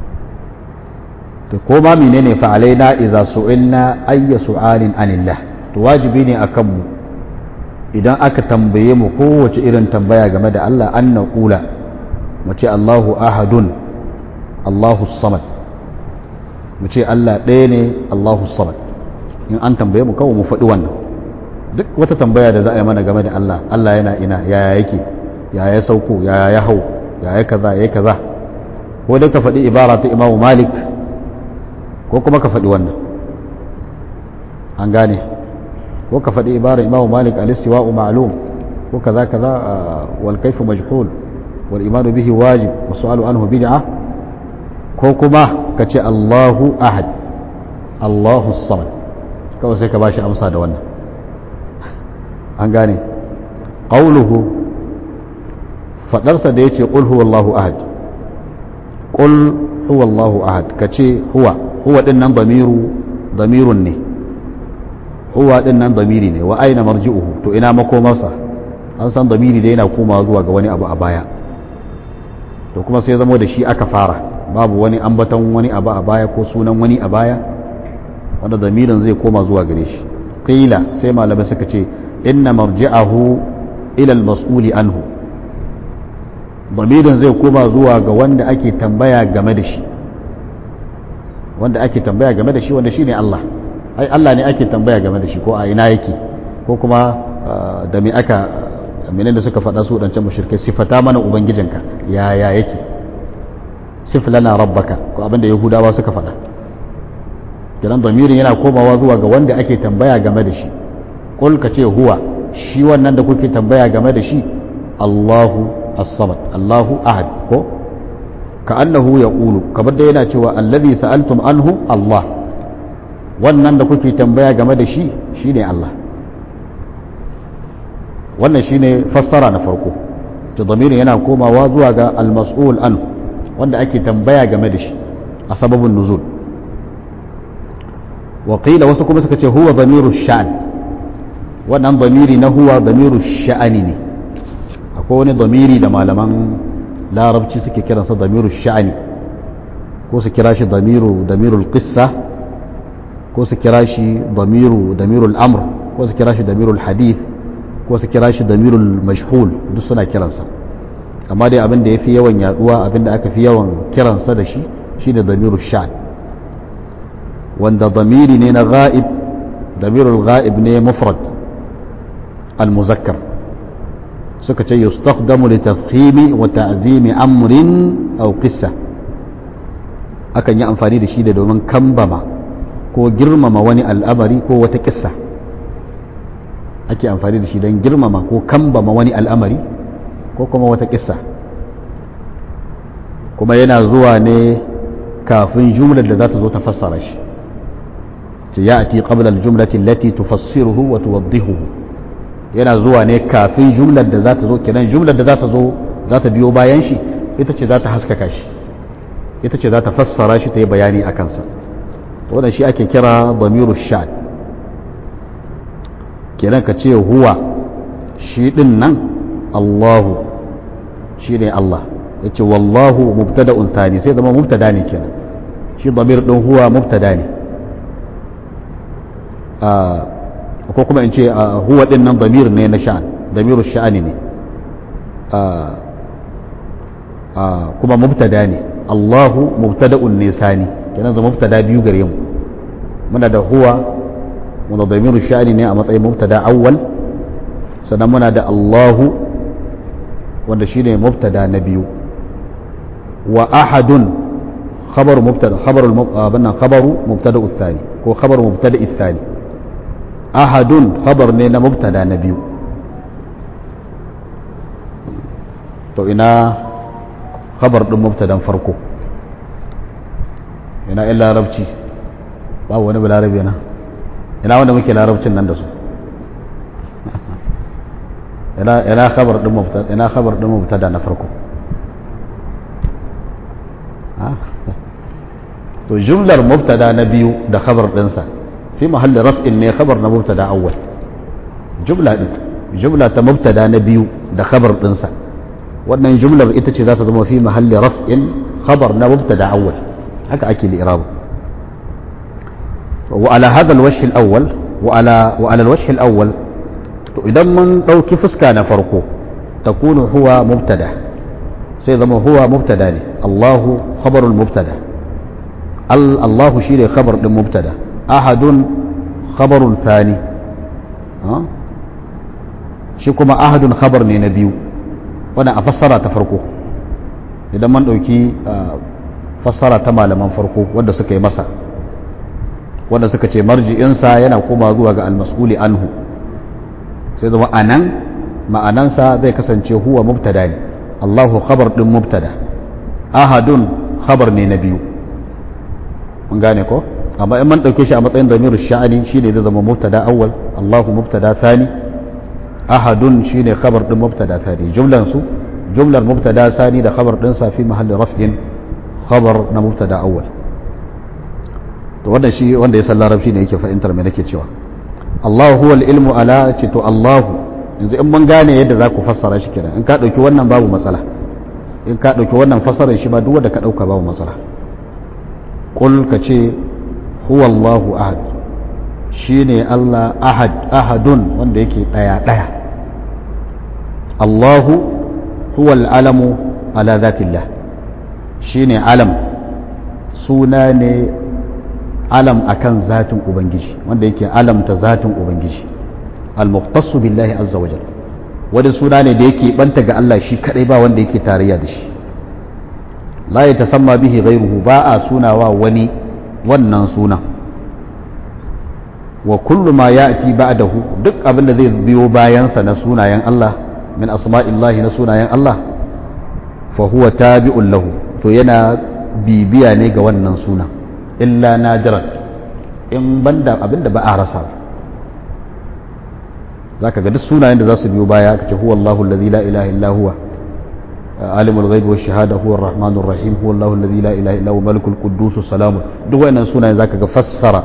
to ko ma menene fa alaina idza su'ilna ayya su'alin anillah to wajibi ne akan mu idan aka tambaye mu kowace irin tambaya game da Allah an naqula mu ce Allahu ahadun Allahu samad mu ce Allah ɗaya ne Allahu samad in an tambaye mu kawai mu faɗi wannan duk wata tambaya da za a yi mana game da Allah Allah yana ina yaya yake ya ya sauko ya ya hau ya ya kaza ya kaza ko dai ka faɗi ibara ta imamu malik ko kuma ka faɗi wannan an gane ko ka faɗi ibara imamu malik alistiwa'u ma'lum ko kaza kaza wal kaifu majhul wal imanu bihi wajib wa su'alu anhu bid'a ko kuma ka ce Allahu ahad Allahu samad kawai sai ka bashi amsa da wannan an gane qawluhu fadarsa da yace qul huwallahu ahad qul huwallahu ahad kace huwa huwa din nan damiru damirun ne huwa din nan damiri ne wa aina marji'uhu to ina makomarsa an san damiri da yana komawa zuwa ga wani abu a baya to kuma sai zamo da shi aka fara babu wani ambaton wani abu a baya ko sunan wani a baya wanda damirin zai koma zuwa gare shi qila sai malamai suka ce inna marji'ahu ila al-mas'uli anhu damirin zai koma zuwa ga wanda ake tambaya game da shi wanda ake tambaya game da shi wanda shine Allah ai Allah ne ake tambaya game da shi ko a ina yake ko kuma da me aka menene da suka faɗa su dancan mushrikai sifata mana ubangijinka ya ya yake sif lana rabbaka ko abinda yahudawa suka faɗa kenan damirin yana komawa zuwa ga wanda ake tambaya game da shi qul ka ce huwa shi wannan da kuke tambaya game da shi Allahu as-samad Allahu ahad ko ka annahu yaqulu kamar da yana cewa allazi sa'altum anhu Allah wannan da kuke tambaya game da shi shine Allah wannan shine fassara na farko to damirin yana komawa zuwa ga al-mas'ul anhu wanda ake tambaya game da shi a sababin nuzul waƙila wasu kuma suka ce huwa damiru sha'an wannan damiri na huwa damiru sha'ani ne akwai wani damiri da malaman larabci suke kiransa damiru sha'ani ko su kira shi damiru damirul qissa ko su kira shi damiru damirul amr ko su kira shi damirul hadith ko su kira shi damirul mashhul duk suna kiransa amma dai abin da ya fi yawan yaduwa abin da aka fi yawan kiransa da shi shine damirul sha'an wanda damiri ne na ga'ib damirul ga'ib ne mufrad al-muzakkar suka ce yustakhdamu li tafkhimi wa ta'zimi amrin aw qissa akan yi amfani da shi da domin kambama ko girmama wani al'amari ko wata kissa ake amfani da shi don girmama ko kambama wani al'amari ko kuma wata kissa kuma yana zuwa ne kafin jumlar da za ta zo ta fassara shi يأتي قبل الجملة التي تفسره وتوضحه yana zuwa ne kafin jumlar da za ta zo kenan jumlar da za ta zo za ta biyo bayan shi ita ce za ta haskaka shi ita ce za ta fassara shi ta yi bayani a kansa wannan shi ake kira damiru sha'ad kenan ka ce huwa shi din nan allahu shi ne allah ya ce wallahu mubtada'un thani sai zama mubtada ne kenan shi damir din huwa mubtada ne ko kuma in ce huwa din nan damir ne na sha'an damiru sha'ani ne kuma mubtada ne Allahu mubtada'un ne sani kenan zama mubtada biyu gare mu muna da huwa muna damiru sha'ani ne a matsayin mubtada awwal sannan muna da Allahu wanda shine mubtada na biyu wa ahadun خبر مبتدا خبر المب... آه خبر مبتدا الثاني هو خبر مبتدا الثاني ahadun khabar ne na mubtada na biyu to ina khabar din mubtadan farko ina in larabci babu wani balarabe na ina wanda muke larabcin nan da su ina khabar din mubtada ina khabar din mubtada na farko to jumlar mubtada na biyu da khabar dinsa في محل رفع ne خبر na mubtada awwal jumla din jumla ta mubtada na biyu da khabar dinsa wannan jumlar ita ce za ta zama fi mahalli raf'in khabar na mubtada awwal haka ake li'irab wa ala hadha alwajh alawwal wa ala wa ala alwajh alawwal to idan mun dauki fuska na farko takunu huwa mubtada sai zama huwa mubtada ne Allahu khabarul mubtada Allahu shine khabar din mubtada أحد خبر ثاني ها shi kuma ahadun khabar ne na biyu wannan a fassara ta farko idan man ɗauki fassara ta malaman farko wanda suka yi masa wanda suka ce marji'insa yana koma zuwa ga almas'uli anhu sai zama anan ma'anansa zai kasance huwa mubtada ne allahu khabar ɗin mubtada ahadun khabar ne na biyu mun gane ko amma in man ɗauke shi a matsayin damirin sha'ani shi ne zai zama mubtada awwal Allahu mubtada thani ahadun shi ne khabar ɗin mubtada thani jumlan su jumlar mubtada thani da khabar ɗin sa fi mahalli raf'in khabar na mubtada awwal to wanda shi wanda ya san larabci ne yake fahimtar me nake cewa Allahu huwal ilmu ala ce to Allahu yanzu in mun gane yadda za ku fassara shi kenan in ka ɗauki wannan babu matsala in ka ɗauki wannan fassarar shi ba duk wanda ka ɗauka babu matsala qul ka ce huwa Allahu ahad shi ne Allah ahad ahadun wanda yake ɗaya ɗaya Allahu huwa al'alamu ala zatillah shi ne alam suna ne alam akan zatin Ubangiji wanda yake alamta zatin Ubangiji al-muqtassu billahi azza wajal wani suna ne da yake banta ga Allah shi kadai ba wanda yake tarayya da shi la ya tasamma bihi ghairuhu ba a sunawa wani wannan sunan wa kullu ma ya'ti ba'dahu duk abin da zai biyo bayansa na sunayen Allah min asma'illahi na sunayen Allah fa huwa tabi'un lahu to yana bibiya ne ga wannan suna illa nadiran in banda abin da ba a rasa zaka ga duk sunayen da za su biyo baya aka ce huwa Allahu allazi la ilaha illa huwa عالم الغيب والشهادة هو الرحمن الرحيم هو الله الذي لا إله إلا هو ملك القدوس السلام duk wayannan sunaye zaka ga fassara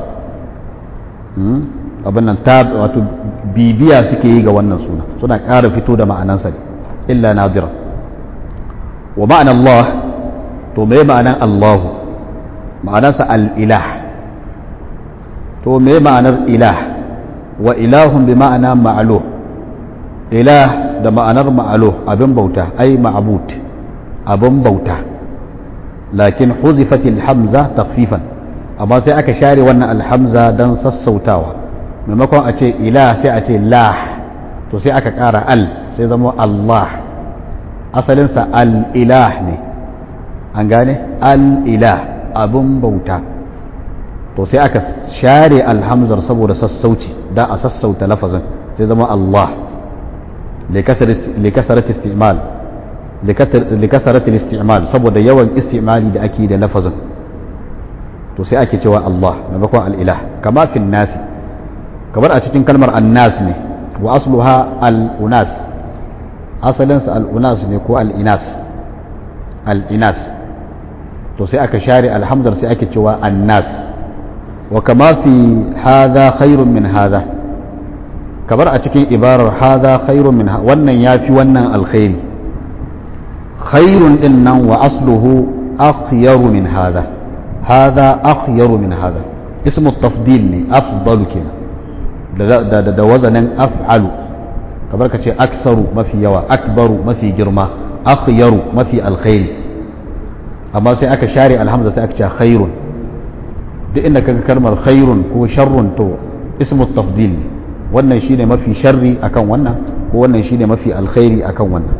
abin nan ta wato bibiya suke yi ga wannan suna suna ƙara fito da ma'anansa ne illa nadira wa ma'ana Allah to me ma'anan Allahu ma'anarsa al-ilah to me ma'anar ilah wa ilahun bi ma'ana ma'luh ilah da ma'anar ma'alo abin bauta ai ma'abut abin bauta lakin huzifatil hamza takfifan amma sai aka share wannan alhamza don sassautawa maimakon a ce ila sai a ce lah to sai aka ƙara al sai zama Allah asalinsa al-ilah ne an gane al-ilah abin bauta to sai aka share alhamzar saboda sassauci da a sassauta lafazin sai zama Allah لكسرة استعمال لكسرة الاستعمال saboda yawan istimali da ake da lafazin to sai ake cewa Allah maimakon al'ilah kama fin nasi kamar a cikin kalmar annas ne wa asluha al'unas asalinsa al'unas ne ko al'inas al'inas to sai aka share alhamdar sai ake cewa annas wa kama fi hadha khairun min hadha kamar a cikin ibarar haza khairun min wannan ya fi wannan alkhairi khairun din nan wa asluhu akhyaru min haza haza akhyaru min haza ismu tafdil ne afdalu kenan da da da wazanin af'alu kamar ka ce aksaru mafi yawa akbaru mafi girma akhyaru mafi alkhairi amma sai aka share alhamza sai aka ce khairun duk inda kaga kalmar khairun ko sharrun to ismu tafdil ne wannan shine mafi sharri akan wannan ko wannan shine mafi alkhairi akan wannan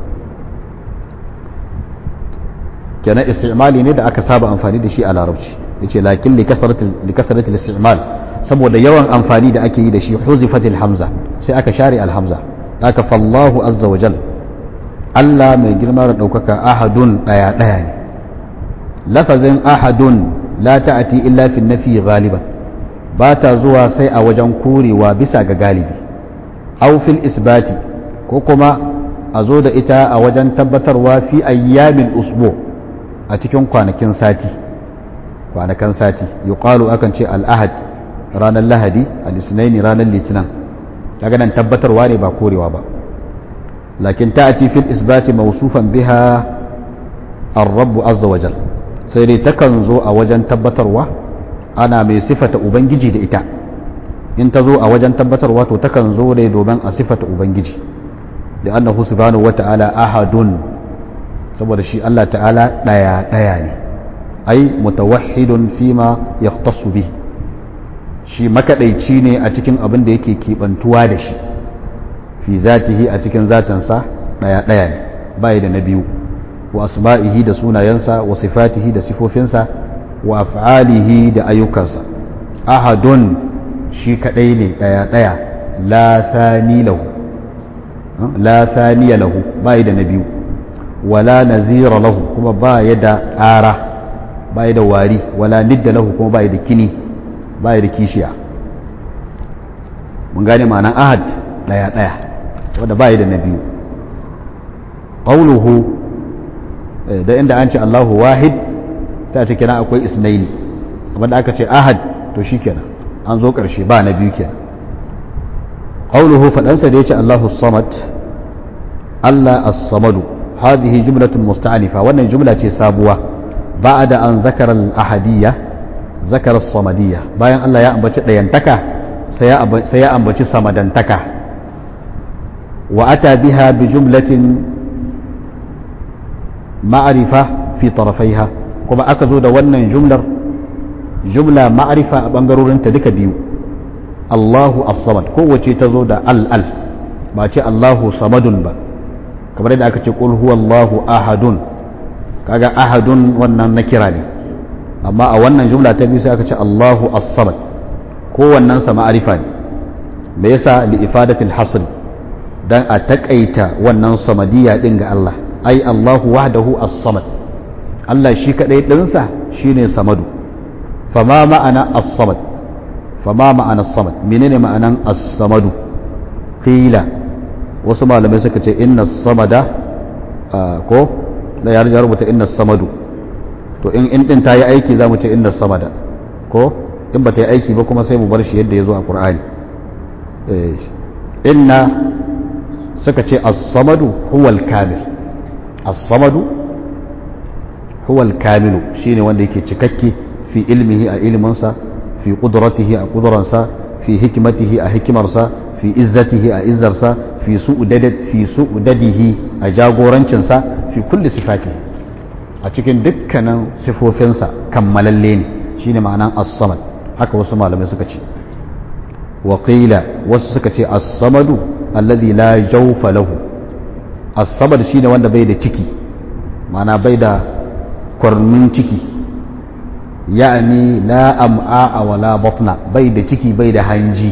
kenan istimali ne da aka saba amfani da shi a larabci yace lakin li kasrati istimal saboda yawan amfani da ake yi da shi huzifatil hamza sai aka share alhamza aka fallahu azza wa jal Allah mai girma da daukaka ahadun daya daya ne lafazin ahadun la ta'ati illa fi nafi ghaliban ba ta zuwa sai a wajen korewa bisa ga galibi aw fil isbati ko kuma a zo da ita a wajen tabbatarwa fi ayyamin usbu a cikin kwanakin sati kwanakan sati yuqalu akan ce al-ahad ranar lahadi al-isnaini ranar litinin kaga nan tabbatarwa ne ba korewa ba lakin ta'ati fil isbati mawsufan biha ar-rabb azza wa jal sai dai takan zo a wajen tabbatarwa ana mai sifata ubangiji da ita in ta zo a wajen tabbatarwa to takan zo ne domin a sifata ubangiji da annahu subhanahu wata'ala ahadun saboda shi Allah ta'ala daya daya ne ai mutawahhidun fima yahtassu bihi shi makadaici ne a cikin abin da yake kibantuwa da shi fi zatihi a cikin zatansa daya daya ne bai da na biyu wa asma'ihi da sunayensa wa sifatihi da sifofinsa wa af'alihi da ayyukansa ahadun shi kadai ne daya daya la thani lahu la thaniya lahu bai da na biyu wala nazira lahu kuma ba ya da tsara ba ya da wari wala nidda lahu kuma ba ya da kini ba ya da kishiya mun gane ma'anan ahad daya daya wanda ba ya da na biyu qawluhu da inda an ce Allahu wahid sai a ce kenan akwai isnaini amma da aka ce ahad to shikenan an zo karshe ba na biyu kenan qawluhu fadansa da yace Allahu samad Allah as-samadu hadhihi jumlatun musta'anifa wannan jumla ce sabuwa ba'da an zakara al-ahadiyya zakara as-samadiyya bayan Allah ya ambaci dayantaka sai ya sai ya ambaci samadantaka wa ata biha bi jumlatin ma'arifa fi tarafaiha kuma aka zo da wannan jumlar jumla ma'arifa a bangarorinta duka biyu Allahu as-samad kowace ta zo da al-al ba ce Allahu samadun ba kamar yadda aka ce qul huwallahu ahadun kaga ahadun wannan na kira ne amma a wannan jumla ta biyu sai aka ce Allahu as-samad kowannen sa ma'arifa ne me yasa li ifadatil hasr dan a takaita wannan samadiyya din ga Allah ai Allahu wahdahu as-samad Allah shi kadai dinsa shine samadu fama ma'ana as-samad fama ma'ana as-samad menene ma'anan as-samadu qila wasu malamai suka ce inna samada ko da ya rubuta inna samadu to in in din ta yi aiki za mu ce inna samada ko in ba ta yi aiki ba kuma sai mu bar shi yadda ya zo a qur'ani inna suka ce as-samadu huwa al-kamil as-samadu huwa al-kamilu shine wanda yake cikakke fi ilmihi a ilminsa fi qudratihi a qudransa fi hikmatihi a hikimarsa fi izzatihi a izzarsa fi su'udadat fi su'udadihi a jagorancinsa fi kulli sifatihi a cikin dukkanin sifofinsa kammalalle ne shine ma'anan as-samad haka wasu malamai suka ce wa qila wasu suka ce as-samadu alladhi la jawfa lahu as-samad shine wanda bai da ciki ma'ana bai da kwarmin ciki ya'ani la am'a wala batna bai da ciki bai da hanji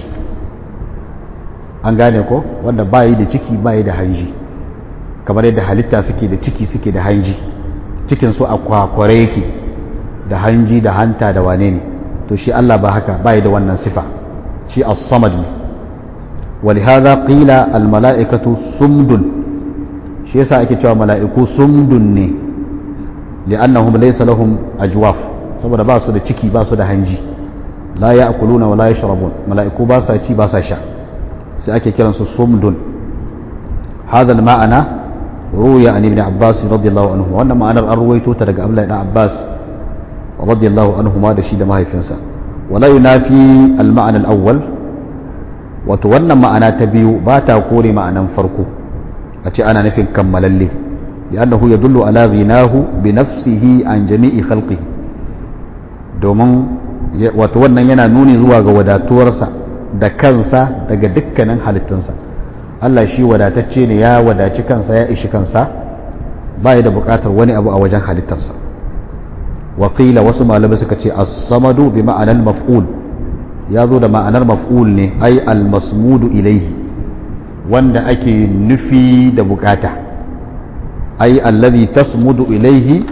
an gane ko wanda bayi da ciki bayi da hanji kamar yadda halitta suke da ciki suke da hanji cikin su a kwakware yake da hanji da hanta da wane ne to shi Allah ba haka bayi da wannan sifa shi as-samad ne ولهذا قيل الملائكة سمد shi yasa ake cewa mala'iku sumdun ne li'annahum laysa lahum ajwaf saboda ba su da ciki ba su da hanji la ya'kuluna wa la yashrabun mala'iku ba sa ci ba sa sha sai ake kiran su sumdun hadha al-ma'ana ruya an ibn abbas radiyallahu anhu wannan ma'anar an ruwaito ta daga abdullahi ibn abbas radiyallahu anhu ma da shi da mahaifinsa wala yunafi al-ma'ana al-awwal wato wannan ma'ana ta biyu ba ta kore ma'anan farko a ce ana nufin kammalalle li'annahu yadullu ala ghinahu bi nafsihi an jami'i khalqihi domin wato wannan yana nuni zuwa ga wadatuwarsa da kansa daga dukkanin halittunsa Allah shi wadatacce ne ya wadaci kansa ya ishi kansa ba da buƙatar wani abu a wajen halittarsa waƙila wasu malamai suka ce as-samadu bi ma'anar maf'ul ya zo da ma'anar maf'ul ne ai al-masmudu ilaihi wanda ake nufi da bukata ai allazi tasmudu ilaihi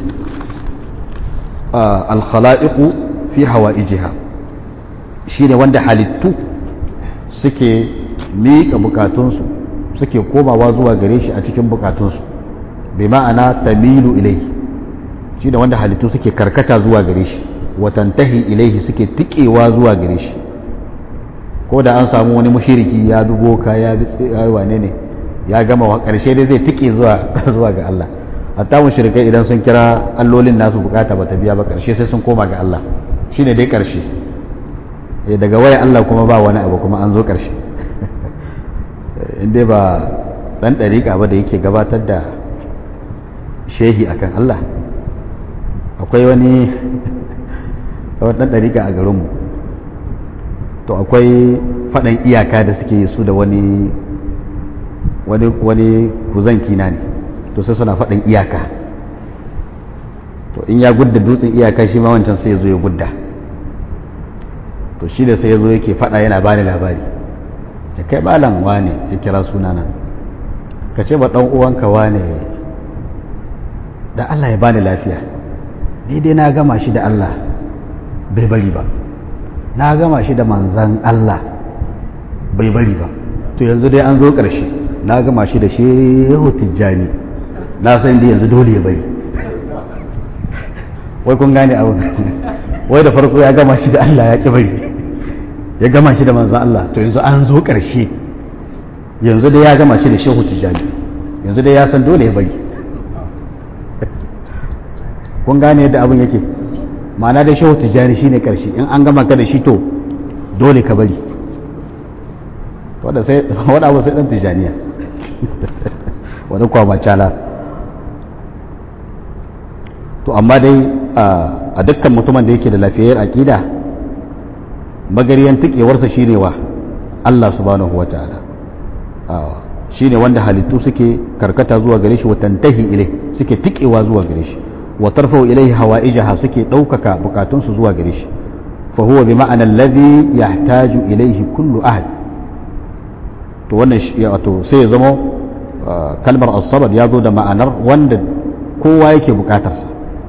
al-khala'iqu fi hawaijiha shine wanda halittu suke miƙa bukatunsu suke komawa zuwa gare shi a cikin bukatunsu bai ma'ana tamilu ilaihi shine wanda halittu suke karkata zuwa gare shi watantahi ilaihi suke tikewa zuwa gare shi ko da an samu wani mushiriki ya dubo ka ya yi wane ne ya gama wa ƙarshe dai zai tike zuwa zuwa ga Allah hatta mushrikai idan sun kira allolin nasu bukata bata biya ba ƙarshe sai sun koma ga Allah shine dai ƙarshe daga waya Allah kuma ba wani abu kuma an zo ƙarshe inda ba dan ɗariƙa ba da yake gabatar da shehi akan Allah akwai wani ɗan ɗariƙa a garinmu to akwai faɗan iyaka da suke su da wani wani kuzanki na ne to sai suna faɗan iyaka to in ya gudda dutsen iyaka shi ma wancan sai ya zo ya gudda to shi da sai ya zo yake faɗa yana bani labari da kai malam wane ya kira sunana ka ce ba ɗan uwanka wane da Allah ya bani lafiya ni dai na gama shi da Allah bai bari ba na gama shi da manzan Allah bai bari ba to yanzu dai an zo ƙarshe na gama shi da shehu tijjani na san da yanzu dole ya bari wai kun gane abu wai da farko ya gama shi da Allah ya ƙi bari ya gama shi da manzan Allah to yanzu an zo ƙarshe yanzu dai ya gama shi da shehu tijjani yanzu dai ya san dole ya bari kun gane yadda abin yake ma'ana da shehu tijjani shine karshe in an gama ka da shi to dole ka bari wadda sai wadda abu sai dan tijjaniya wadda kwa macala to amma dai a dukkan mutumin da yake da lafiyayyar aƙida magariyan tikewarsa shine wa Allah subhanahu wa ta'ala shine wanda halittu suke karkata zuwa gare shi wa tantahi ilai suke tikewa zuwa gare shi wa tarfau ilaihi hawaijaha suke ɗaukaka bukatunsu zuwa gare shi fa huwa bi ma'ana alladhi yahtaju ilayhi kullu ahad to wannan wato sai ya zama kalmar as-samad ya zo da ma'anar wanda kowa yake bukatarsa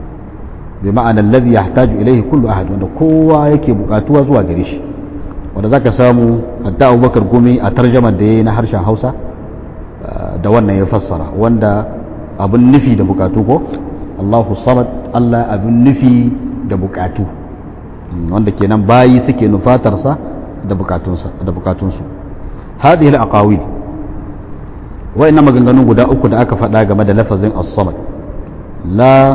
bi ma'ana alladhi yahtaju ilayhi kullu ahad wanda kowa yake bukatuwa zuwa gare shi wanda zaka samu hatta Abubakar Gumi a tarjamar da yayi na harshen Hausa da wannan ya fassara wanda abin nufi da bukatu ko Allahu samad Allah abin nufi da bukatu wanda kenan bayi suke nufatarsa da bukatunsa da bukatunsu hadhihi al-aqawil wa'annan maganganun guda uku da aka faɗa game da lafazin as-samad la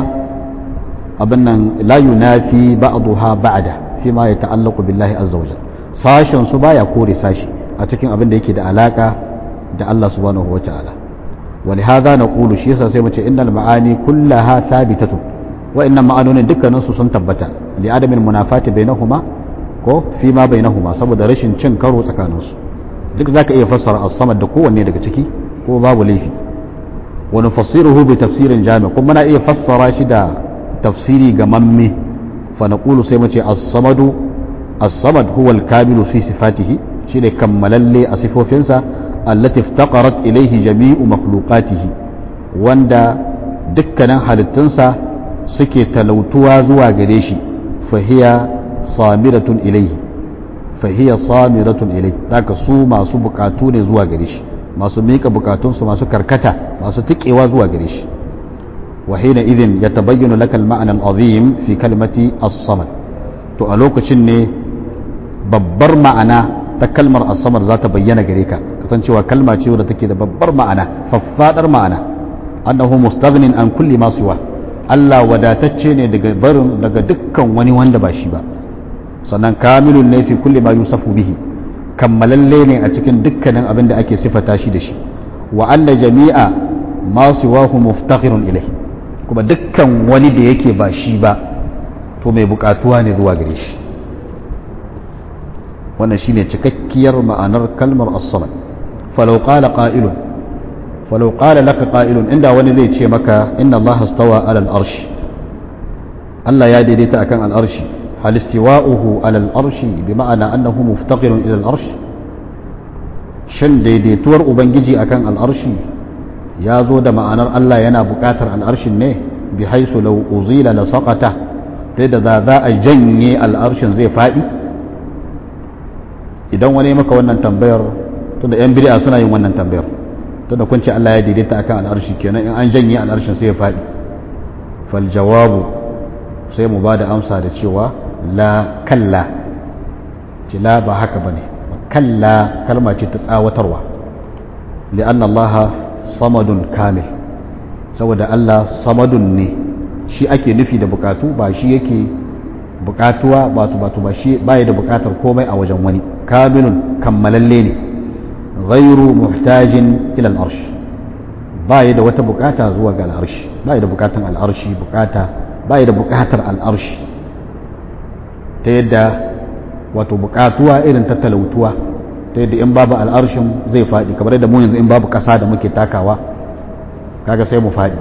abin nan la yunafi ba'daha ba'da fi ma yata'allaqu billahi azza wajal sashen su baya kore sashi a cikin abin da yake da alaka da Allah subhanahu wa ta'ala ولهذا نقول شيء sai mu ce innal ma'ani kullaha thabitatun wa'annan ma'anonin dukkanin su sun tabbata li adamin munafati bainahuma ko fi ma bainahuma saboda rashin cin karo tsakanin su duk zaka iya fassara as-samad da kowanne daga ciki ko babu laifi wa nufassiruhu bi tafsirin jami' kuma na iya fassara shi da tafsiri ga mamme fa naqulu sai mu ce as-samadu as-samad huwa al-kamilu fi sifatihi shine kammalalle a sifofinsa allati iftaqarat ilayhi jami'u makhluqatihi wanda dukkanin halittunsa suke talautuwa zuwa gare shi fahiya samiratun ilayhi fahiya samiratun ilayhi zaka su masu bukatu ne zuwa gare shi masu mika bukatunsu masu karkata masu tikewa zuwa gare shi wa hina idhin yatabayyanu laka al-ma'na al-azim fi kalimati as-samad to a lokacin ne babbar ma'ana ta kalmar as-samad za ta bayyana gare ka kasancewa kalma ce wadda take da babbar ma'ana faffadar ma'ana annahu mustaghnin an kulli ma siwa Allah wadatacce ne daga barin daga dukkan wani wanda ba shi ba sannan kamilun ne fi kulli ma yusafu bihi kammalalle ne a cikin dukkanin abin da ake sifata shi da shi wa anna jami'a ma siwahu muftakhirun ilayhi kuma dukkan wani da yake ba shi ba to mai bukatuwa ne zuwa gare shi wannan shine cikakkiyar ma'anar kalmar as-samad falau qala qa'ilun falau qala laka qa'ilun inda wani zai ce maka inna allaha stawa ala al-arsh Allah ya daidaita akan al-arshi hal istiwa'uhu ala al-arshi bi ma'ana annahu muftaqirun ila al-arsh shin daidaituwar ubangiji akan al-arshi ya zo da ma'anar Allah yana buƙatar al-arshin ne bi haisu law uzila la saqata da za a janye al-arshin zai faɗi idan wani maka wannan tambayar tunda yan bid'a suna yin wannan tambayar tunda kun ce Allah ya daidaita akan al'arshi kenan in an janye al'arshin sai ya faɗi fal jawabu sai mu bada amsa da cewa la kalla ce la ba haka bane kalla kalma ce ta tsawatarwa li'anna Allah samadun kamil saboda Allah samadun ne shi ake nufi da bukatu ba shi yake bukatuwa ba tu ba shi baya da bukatar komai a wajen wani kamilun kammalalle ne ghairu muhtajin ila al'arsh baya da wata bukata zuwa ga al'arshi baya da bukatan al'arshi bukata baya da bukatar al'arshi ta yadda wato bukatuwa irin ta talautuwa ta yadda in babu al'arshin zai faɗi kamar yadda mu yanzu in babu ƙasa da muke takawa kaga sai mu faɗi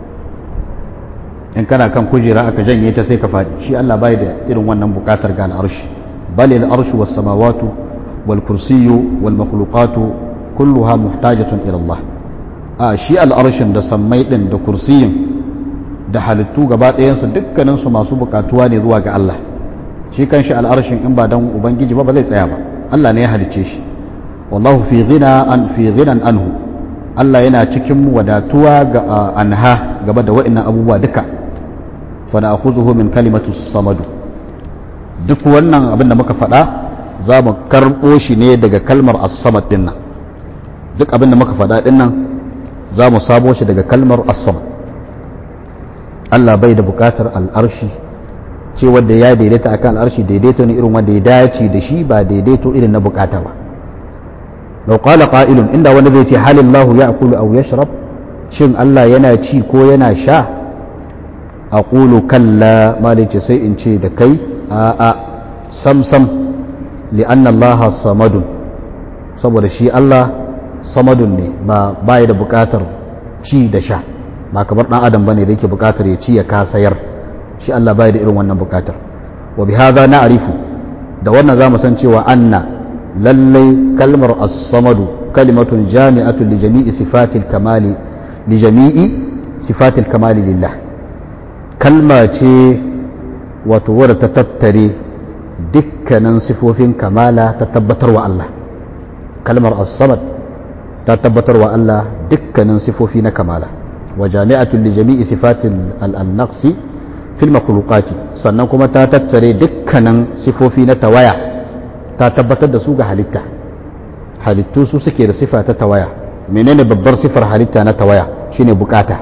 in kana kan kujera aka janye ta sai ka faɗi shi Allah bai da irin wannan bukatar ga al'arshi bal al'arshu was samawatu wal kursiyyu wal makhluqatu kulluha muhtajatun ila Allah a shi al'arshin da sammai din da kursiyin da halittu gaba ɗayan su dukkanin su masu bukatuwa ne zuwa ga Allah shi kanshi al'arshin in ba dan ubangiji ba ba zai tsaya ba Allah ne ya halicce shi wallahu fi ghina an fi ghinan anhu Allah yana cikin wadatuwa ga anha gaba da wa'annan abubuwa duka فنأخذه من كلمة الصمد duk wannan abin da muka faɗa za mu karɓo shi ne daga kalmar as-samad din nan duk abin da muka faɗa din nan za mu samo shi daga kalmar as-samad Allah bai da buƙatar al'arshi ce wanda ya daidaita akan al'arshi daidaito ne irin wanda ya dace da shi ba daidaito irin na bukata ba law qala qa'ilun inda wani zai ce halillahu ya'kulu aw yashrab shin Allah yana ci ko yana sha aqulu kalla malice sai in ce da kai a a sam sam li'anna Allah samadun saboda shi Allah samadun ne ba baya da bukatar ci da sha ba kamar dan adam bane da yake bukatar ya ci ya kasayar shi Allah baya da irin wannan bukatar wa bi hadha na'rifu da wannan za mu san cewa anna lallai kalmar as-samadu kalimatun jami'atun li jami'i sifatil kamali li jami'i sifatil kamali lillah kalma ce wato wadda ta tattare dukkanin sifofin kamala ta tabbatar wa Allah kalmar as-samad ta tabbatar wa Allah dukkanin sifofi na kamala wa jami'atun li jami'i sifatil al-naqsi fil makhluqati sannan kuma ta tattare dukkanin sifofi na tawaya ta tabbatar da su ga halitta halittu su suke da sifa ta tawaya menene babbar sifar halitta na tawaya shine bukata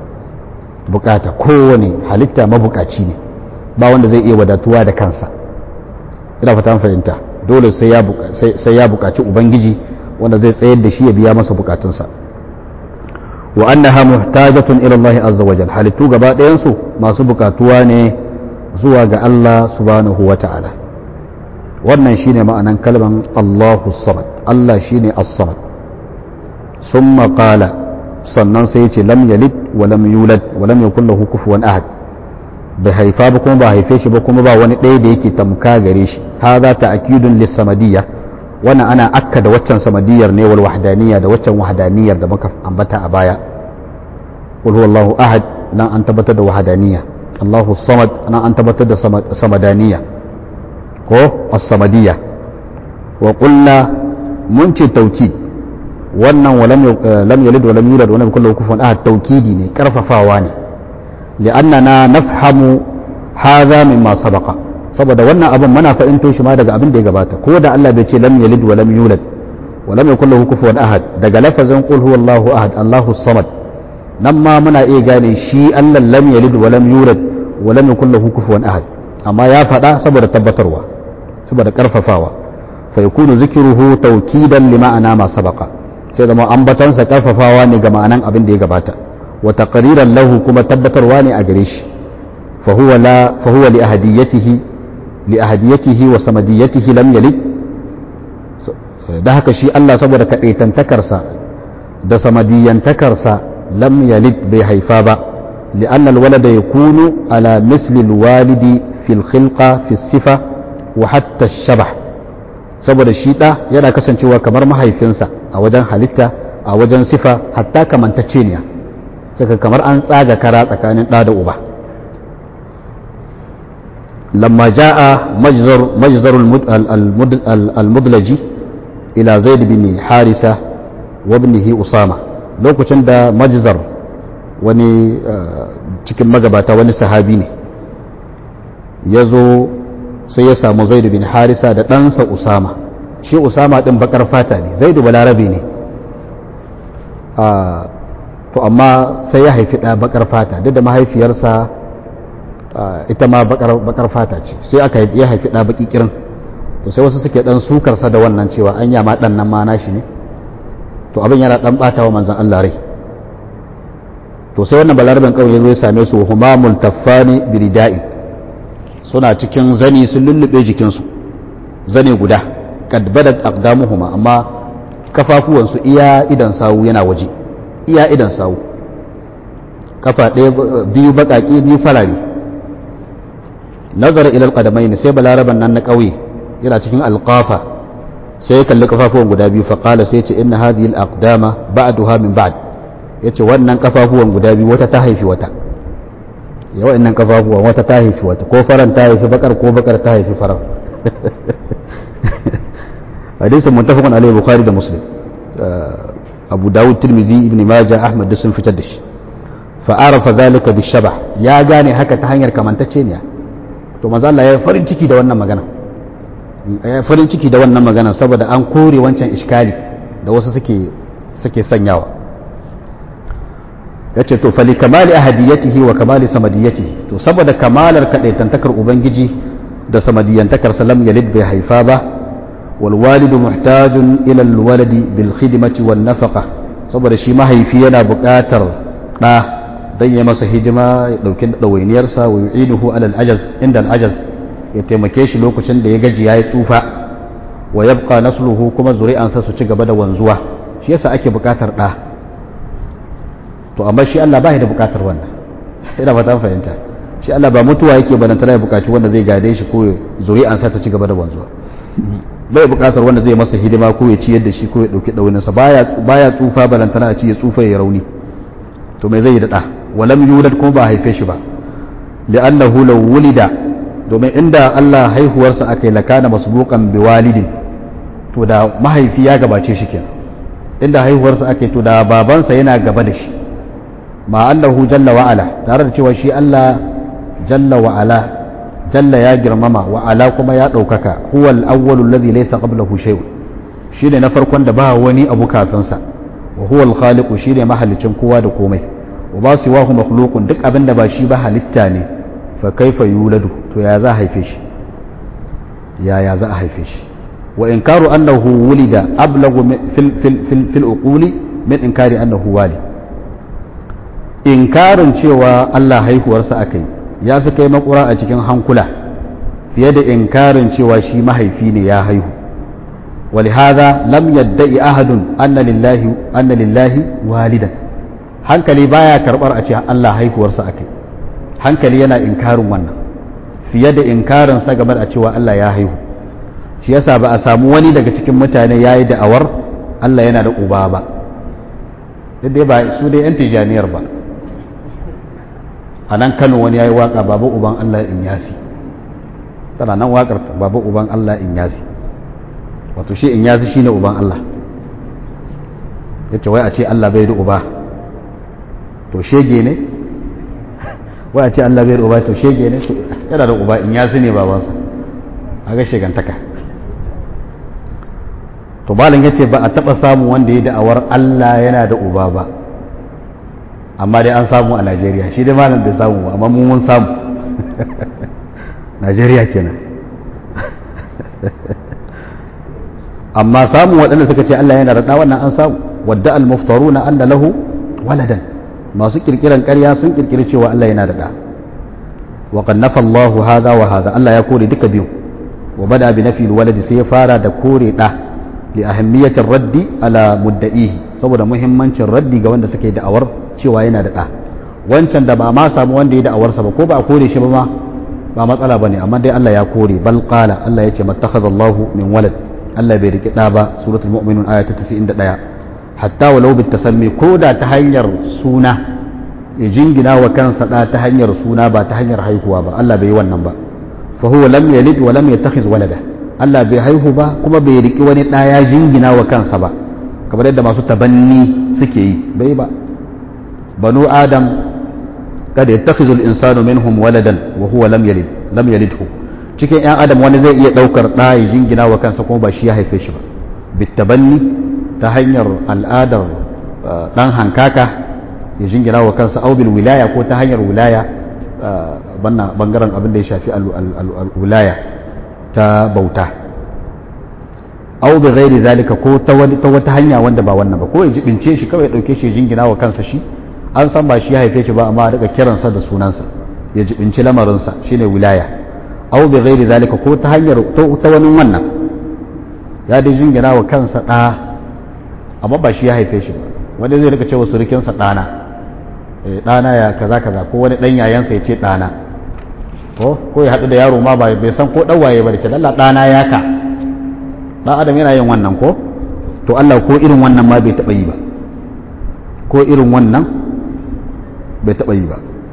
bukata kowane halitta mabukaci ne ba wanda zai iya wadatuwa da kansa ina fata fahimta dole sai ya bukaci ubangiji wanda zai tsayar da shi ya biya masa bukatunsa wa annaha muhtajatun ila Allah azza wa jalla halittu gaba ɗayan su masu bukatuwa ne zuwa ga Allah subhanahu wa ta'ala wannan shine ma'anan kalman Allahu samad Allah shine as-samad summa qala sannan sai ya ce lam yalid wa lam yulad wa lam yakul lahu kufuwan ahad bai haifa ba kuma ba haife shi ba kuma ba wani ɗaya da yake tamka gare shi hadha ta'kidun lis-samadiyya wannan ana akka da waccan samadiyar ne wal wahdaniyya da waccan wahdaniyar da muka ambata a baya qul huwallahu ahad nan an tabbatar da wahdaniyya Allahu samad nan an tabbatar da samadaniyya ko as-samadiyya wa qulna mun ce tawkid wannan walam lam yalid wa lam yulad wa lam yakul lahu kufuwan ahad tawkidi ne karfafawa ne li'annana nafhamu hadha mimma sabaqa saboda wannan abin muna fahimto shi ma daga abin da ya gabata ko da Allah bai ce lam yalid wa lam yulad wa lam yakul lahu kufuwan ahad daga lafazin qul huwallahu ahad Allahu samad nan ma muna iya gane shi Allah lam yalid wa lam yulad wa lam yakul lahu kufuwan ahad amma ya faɗa saboda tabbatarwa saboda karfafawa fa yakunu zikruhu tawkidan li ma'ana ma sabaqa sai zama ambatansa karfafawa ne ga ma'anan abin da ya gabata wa taqriran lahu kuma tabbatarwa ne a gare shi fa huwa la fa huwa li ahadiyatihi لأهديته وصمديته لم يلد da haka shi Allah saboda kaɗaitantakarsa da samadiyantakarsa lam yalid bai haifa ba li'annal walada yakunu ala misli walidi fil khilqa fi sifa wa hatta shabah saboda shi ɗa yana kasancewa kamar mahaifinsa a wajen halitta a wajen sifa hatta kamantacceniya saka kamar an tsaga kara tsakanin ɗa da uba لما جاء مجزر مجزر المدلجي إلى زيد بن حارثة وابنه أسامة lokacin da majzar wani cikin magabata wani sahabi ne ya zo sai ya samu zaidu bin harisa da ɗansa usama shi usama ɗin bakar fata ne zaidu balarabe ne to amma sai ya haifi ɗa bakar fata duk da mahaifiyarsa ita ma bakar fata ce sai aka ya haifi ɗa baki kirin to sai wasu suke ɗan sukarsa da wannan cewa an yama ɗan nan ma nashi ne to abin yana ɗan ɓata wa manzan Allah rai to sai wannan balarabin kawai ya zo ya same su humamul taffani birida'i suna cikin zani sun lullube jikinsu zane guda kad badat aqdamuhuma amma kafafuwansu iya idan sawu yana waje iya idan sawu kafa ɗaya biyu baƙaƙe biyu farare nazara ilal qadamaini sai balaraban nan na ƙauye yana cikin alqafa sai ya kalli kafafuwan guda biyu fa qala sai ya ce inna hadhihi al-aqdama ba'daha min ba'd yace wannan kafafuwan guda biyu wata ta haifi wata ya wa'annan kafafuwan wata ta haifi wata ko faran ta haifi bakar ko bakar ta haifi farar hadisin muttafaqun alayhi bukhari da muslim abu dawud tirmizi ibn majah ahmad duk sun fitar da shi fa arafa dhalika bishabah ya gane haka ta hanyar kamantacceniya to manzo Allah ya yi farin ciki da wannan magana ya farin ciki da wannan magana saboda an kore wancan iskali da wasu suke suke sanyawa yace to fali kamali ahadiyatihi wa kamali samadiyatihi to saboda kamalar kadaitantakar ubangiji da samadiyantakar salam yalid bai haifa ba wal walidu muhtajun ila al waladi bil khidmati wan nafaqa saboda shi mahaifi yana buƙatar ɗa dan ya masa hidima ya dauki ɗawainiyarsa wa yu'iduhu alal ajaz inda ajaz ya taimake shi lokacin da ya gaji ya yi tsufa wa yabqa nasluhu kuma zuri'ansa su ci gaba da wanzuwa shi yasa ake buƙatar ɗa to amma shi Allah ba da buƙatar wannan ina fata fahimta shi Allah ba mutuwa yake balantana ya bukaci wanda zai gade shi ko zuri'ansa ta ci gaba da wanzuwa bai bukatar wanda zai masa hidima ko ya ciyar da shi ko ya dauki dauninsa baya baya tsufa balantana a ci ya tsufa ya rauni to mai zai yi da da walam yulad kuma ba haife shi ba li'annahu law wulida domin inda Allah haihuwarsa akai lakana masbuqan biwalidin to da mahaifi ya gabace shi kenan inda haihuwarsa akai to da babansa yana gaba da shi ma annahu jalla wa ala tare da cewa shi Allah jalla wa ala jalla ya girmama wa ala kuma ya ɗaukaka huwa al-awwalu alladhi laysa qablahu shay'un shine na farkon da ba wani abu kafin sa wa huwa al-khaliqu shine mahalicin kowa da komai wa ba siwahu makhluqun duk abin da ba shi ba halitta ne fa kaifa yuladu to ya za a haife shi ya ya za a haife shi wa inkaru annahu wulida ablagu fil fil fil fil uquli min inkari annahu walid inkarin cewa Allah haihuwarsa akai ya fi kai makura a cikin hankula fiye da inkarin cewa shi mahaifi ne ya haihu ولهذا لم يدعي أحد أن لله أن لله والدا hankali baya karbar a ce Allah haihuwarsa akai hankali yana inkarin wannan fiye da inkarin sa game da cewa Allah ya haihu shi yasa ba a samu wani daga cikin mutane yayi da'awar Allah yana da uba ba duk dai ba su dai yan tijaniyar ba a nan Kano wani yayi waka babu uban Allah in yasi tana nan wakar babu uban Allah in yasi wato shi in yasi shine uban Allah yace wai a ce Allah bai da uba to shege ne wai a ce Allah bai da uba to shege ne to yana da uba in yasi ne babansa a ga shegantaka to balin yace ba a taba samu wanda ya da'awar Allah yana da uba ba amma dai an samu a Najeriya shi dai malam bai samu ba amma mun mun samu Najeriya kenan amma samun waɗanda suka ce Allah yana raɗa wannan an samu wadda al-muftaruna anna lahu waladan masu kirkiran ƙarya sun kirkiri cewa Allah yana raɗa wa qad nafa Allah hadha wa hadha Allah ya kore duka biyu wa bada bi nafi waladi sai ya fara da kore da li ahammiyatir raddi ala mudda'ihi saboda muhimmancin raddi ga wanda suke da'awar cewa yana da da wancan da ba ma samu wanda ya da'awarsa ba ko ba a kore shi ba ma ba matsala bane amma dai Allah ya kore bal qala Allah ya ce mattakhadallahu min walad Allah bai riƙe ɗa ba suratul mu'minun aya ta 91 hatta walau bit tasammi ko da ta hanyar suna ya jingina wa kansa ɗa ta hanyar suna ba ta hanyar haihuwa ba Allah bai yi wannan ba fa huwa lam yalid wa lam yattakhiz walada Allah bai haihu ba kuma bai riƙi wani ɗa ya jingina wa kansa ba kamar yadda masu tabanni suke yi bai ba banu adam kada yattakhizu al-insanu minhum waladan wa huwa lam yalid lam yalidhu cikin 'yan adam wani zai iya ɗaukar ɗa ya jingina wa kansa kuma ba shi ya haife shi ba bittabanni ta hanyar al'adar ɗan hankaka ya jingina wa kansa aubil wilaya ko ta hanyar wilaya banna bangaren abin da ya shafi wilaya ta bauta au bi ghairi zalika ko ta wata hanya wanda ba wannan ba ko ya jibince shi kawai ya ɗauke shi ya jingina wa kansa shi an san ba shi ya haife shi ba amma daga kiransa da sunansa ya jibinci lamarinsa shine wilaya aw bi ghairi zalika ko ta hanyar ta wani wannan ya dai jingina wa kansa ɗa amma ba shi ya haife shi ba wani zai rika cewa surukinsa ɗana ɗana ya kaza kaza ko wani ɗan yayansa ya ce ɗana ko ko ya haɗu da yaro ma bai san ko ɗan waye ba da ce lalla ɗana ya ka ɗan adam yana yin wannan ko to Allah ko irin wannan ma bai taɓa yi ba ko irin wannan bai taɓa yi ba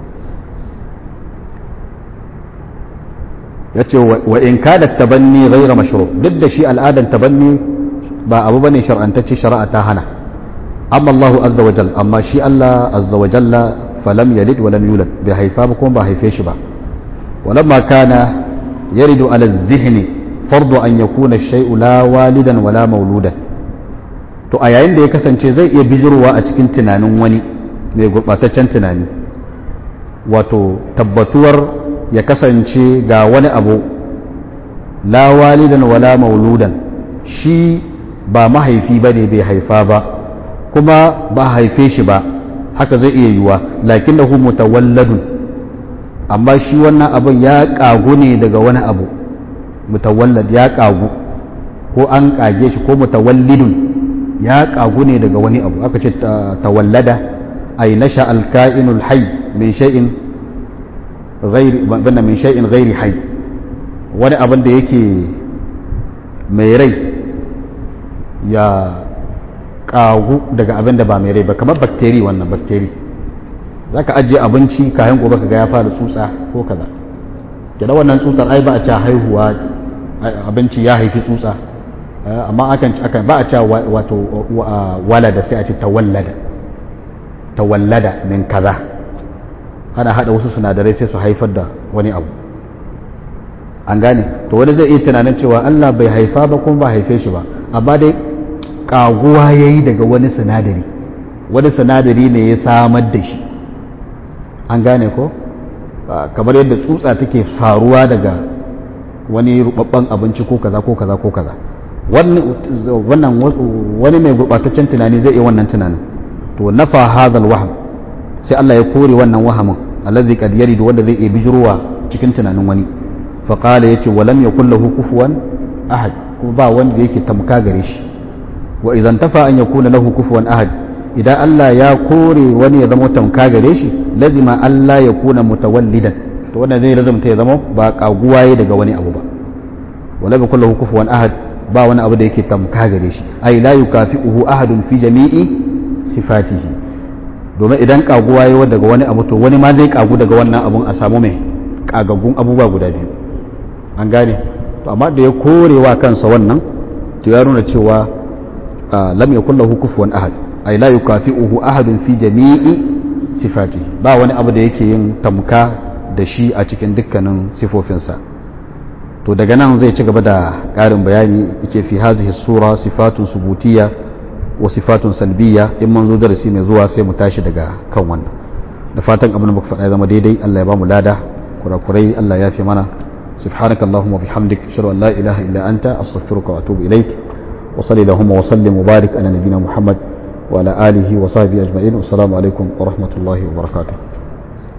ya ce wa in kada tabanni ghaira mashru duk da shi al'adan tabanni ba abu bane shar'antacce shari'a ta hana amma Allahu azza wa jalla amma shi Allah azza wa jalla falam yalid wa lam yulad bai haifa ba kuma ba haife shi ba walamma kana yaridu ala zihni fardu an yakuna shay'u la walidan wala mauludan to a yayin da ya kasance zai iya bijirwa a cikin tunanin wani mai gurbataccen tunani wato tabbatuwar ya kasance ga wani abu la walidan wala mauludan shi ba mahaifi ba ne bai haifa ba kuma ba haife shi ba haka zai iya yiwa lakin da mutawalladun amma shi wannan abin ya kagu ne daga wani abu mutawallad ya kagu ko an kage shi ko mutawallidun ya kagu ne daga wani abu aka ce tawallada ay nasha alka'inul hayy min shay'in ghairi bana min shay'in ghairi hayy wani abin da yake mai rai ya kagu daga abin da ba mai rai ba kamar bakteri wannan bakteri za ka ajiye abinci kayan gobe ka ga ya fara tsutsa ko kaza kira wannan tsutsar ai ba a ca haihuwa abinci ya haifi tsutsa amma akan akan ba a ca wato walada sai a ce tawallada tawallada min kaza ana hada wasu sinadarai sai su haifar da wani abu an gane to wani zai iya tunanin cewa Allah bai haifa ba kuma ba haife shi ba amma dai kaguwa yayi daga wani sinadari wani sinadari ne ya samar da shi an gane ko kamar yadda tsutsa take faruwa daga wani rubabban abinci ko kaza ko kaza ko kaza wannan wani mai gurbataccen tunani zai iya wannan tunanin to nafa hadhal wahm sai Allah ya kore wannan wahamin allazi qad yaridu wanda zai iya bijirwa cikin tunanin wani fa qala yace wa lam yakul lahu kufuwan ahad ko ba wanda yake tamka gare shi wa idan tafa an yakuna lahu kufuwan ahad idan Allah ya kore wani ya zama tamka gare shi lazima Allah ya kuna mutawallidan to wannan zai lazumta ya zama ba kaguwaye daga wani abu ba wala bi kullu kufuwan ahad ba wani abu da yake tamka gare shi ai la yukafi'uhu ahadun fi jami'i sifatihi domin idan kaguwa yayi daga wani abu to wani ma zai kagu daga wannan abun a samu mai kagaggun abubuwa guda biyu an gane to amma da ya korewa kansa wannan to ya nuna cewa lam yakul lahu kufuwan ahad ay la yukafi'uhu ahadun fi jami'i sifatihi ba wani abu da yake yin tamka da shi a cikin dukkanin sifofinsa to daga nan zai ci gaba da ƙarin bayani yace fi hazihi sura sifatun subutiyya wa sifatun salbiyya in mun zo darasi mai zuwa sai mu tashi daga kan wannan da fatan abin da muka faɗa ya zama daidai Allah ya ba mu lada kurakurai Allah ya fi mana سبحانك اللهم وبحمدك اشهد ان لا اله الا انت استغفرك واتوب اليك وصلي اللهم وسلم وبارك على نبينا محمد وعلى آله وصحبه أجمعين والسلام عليكم ورحمة الله وبركاته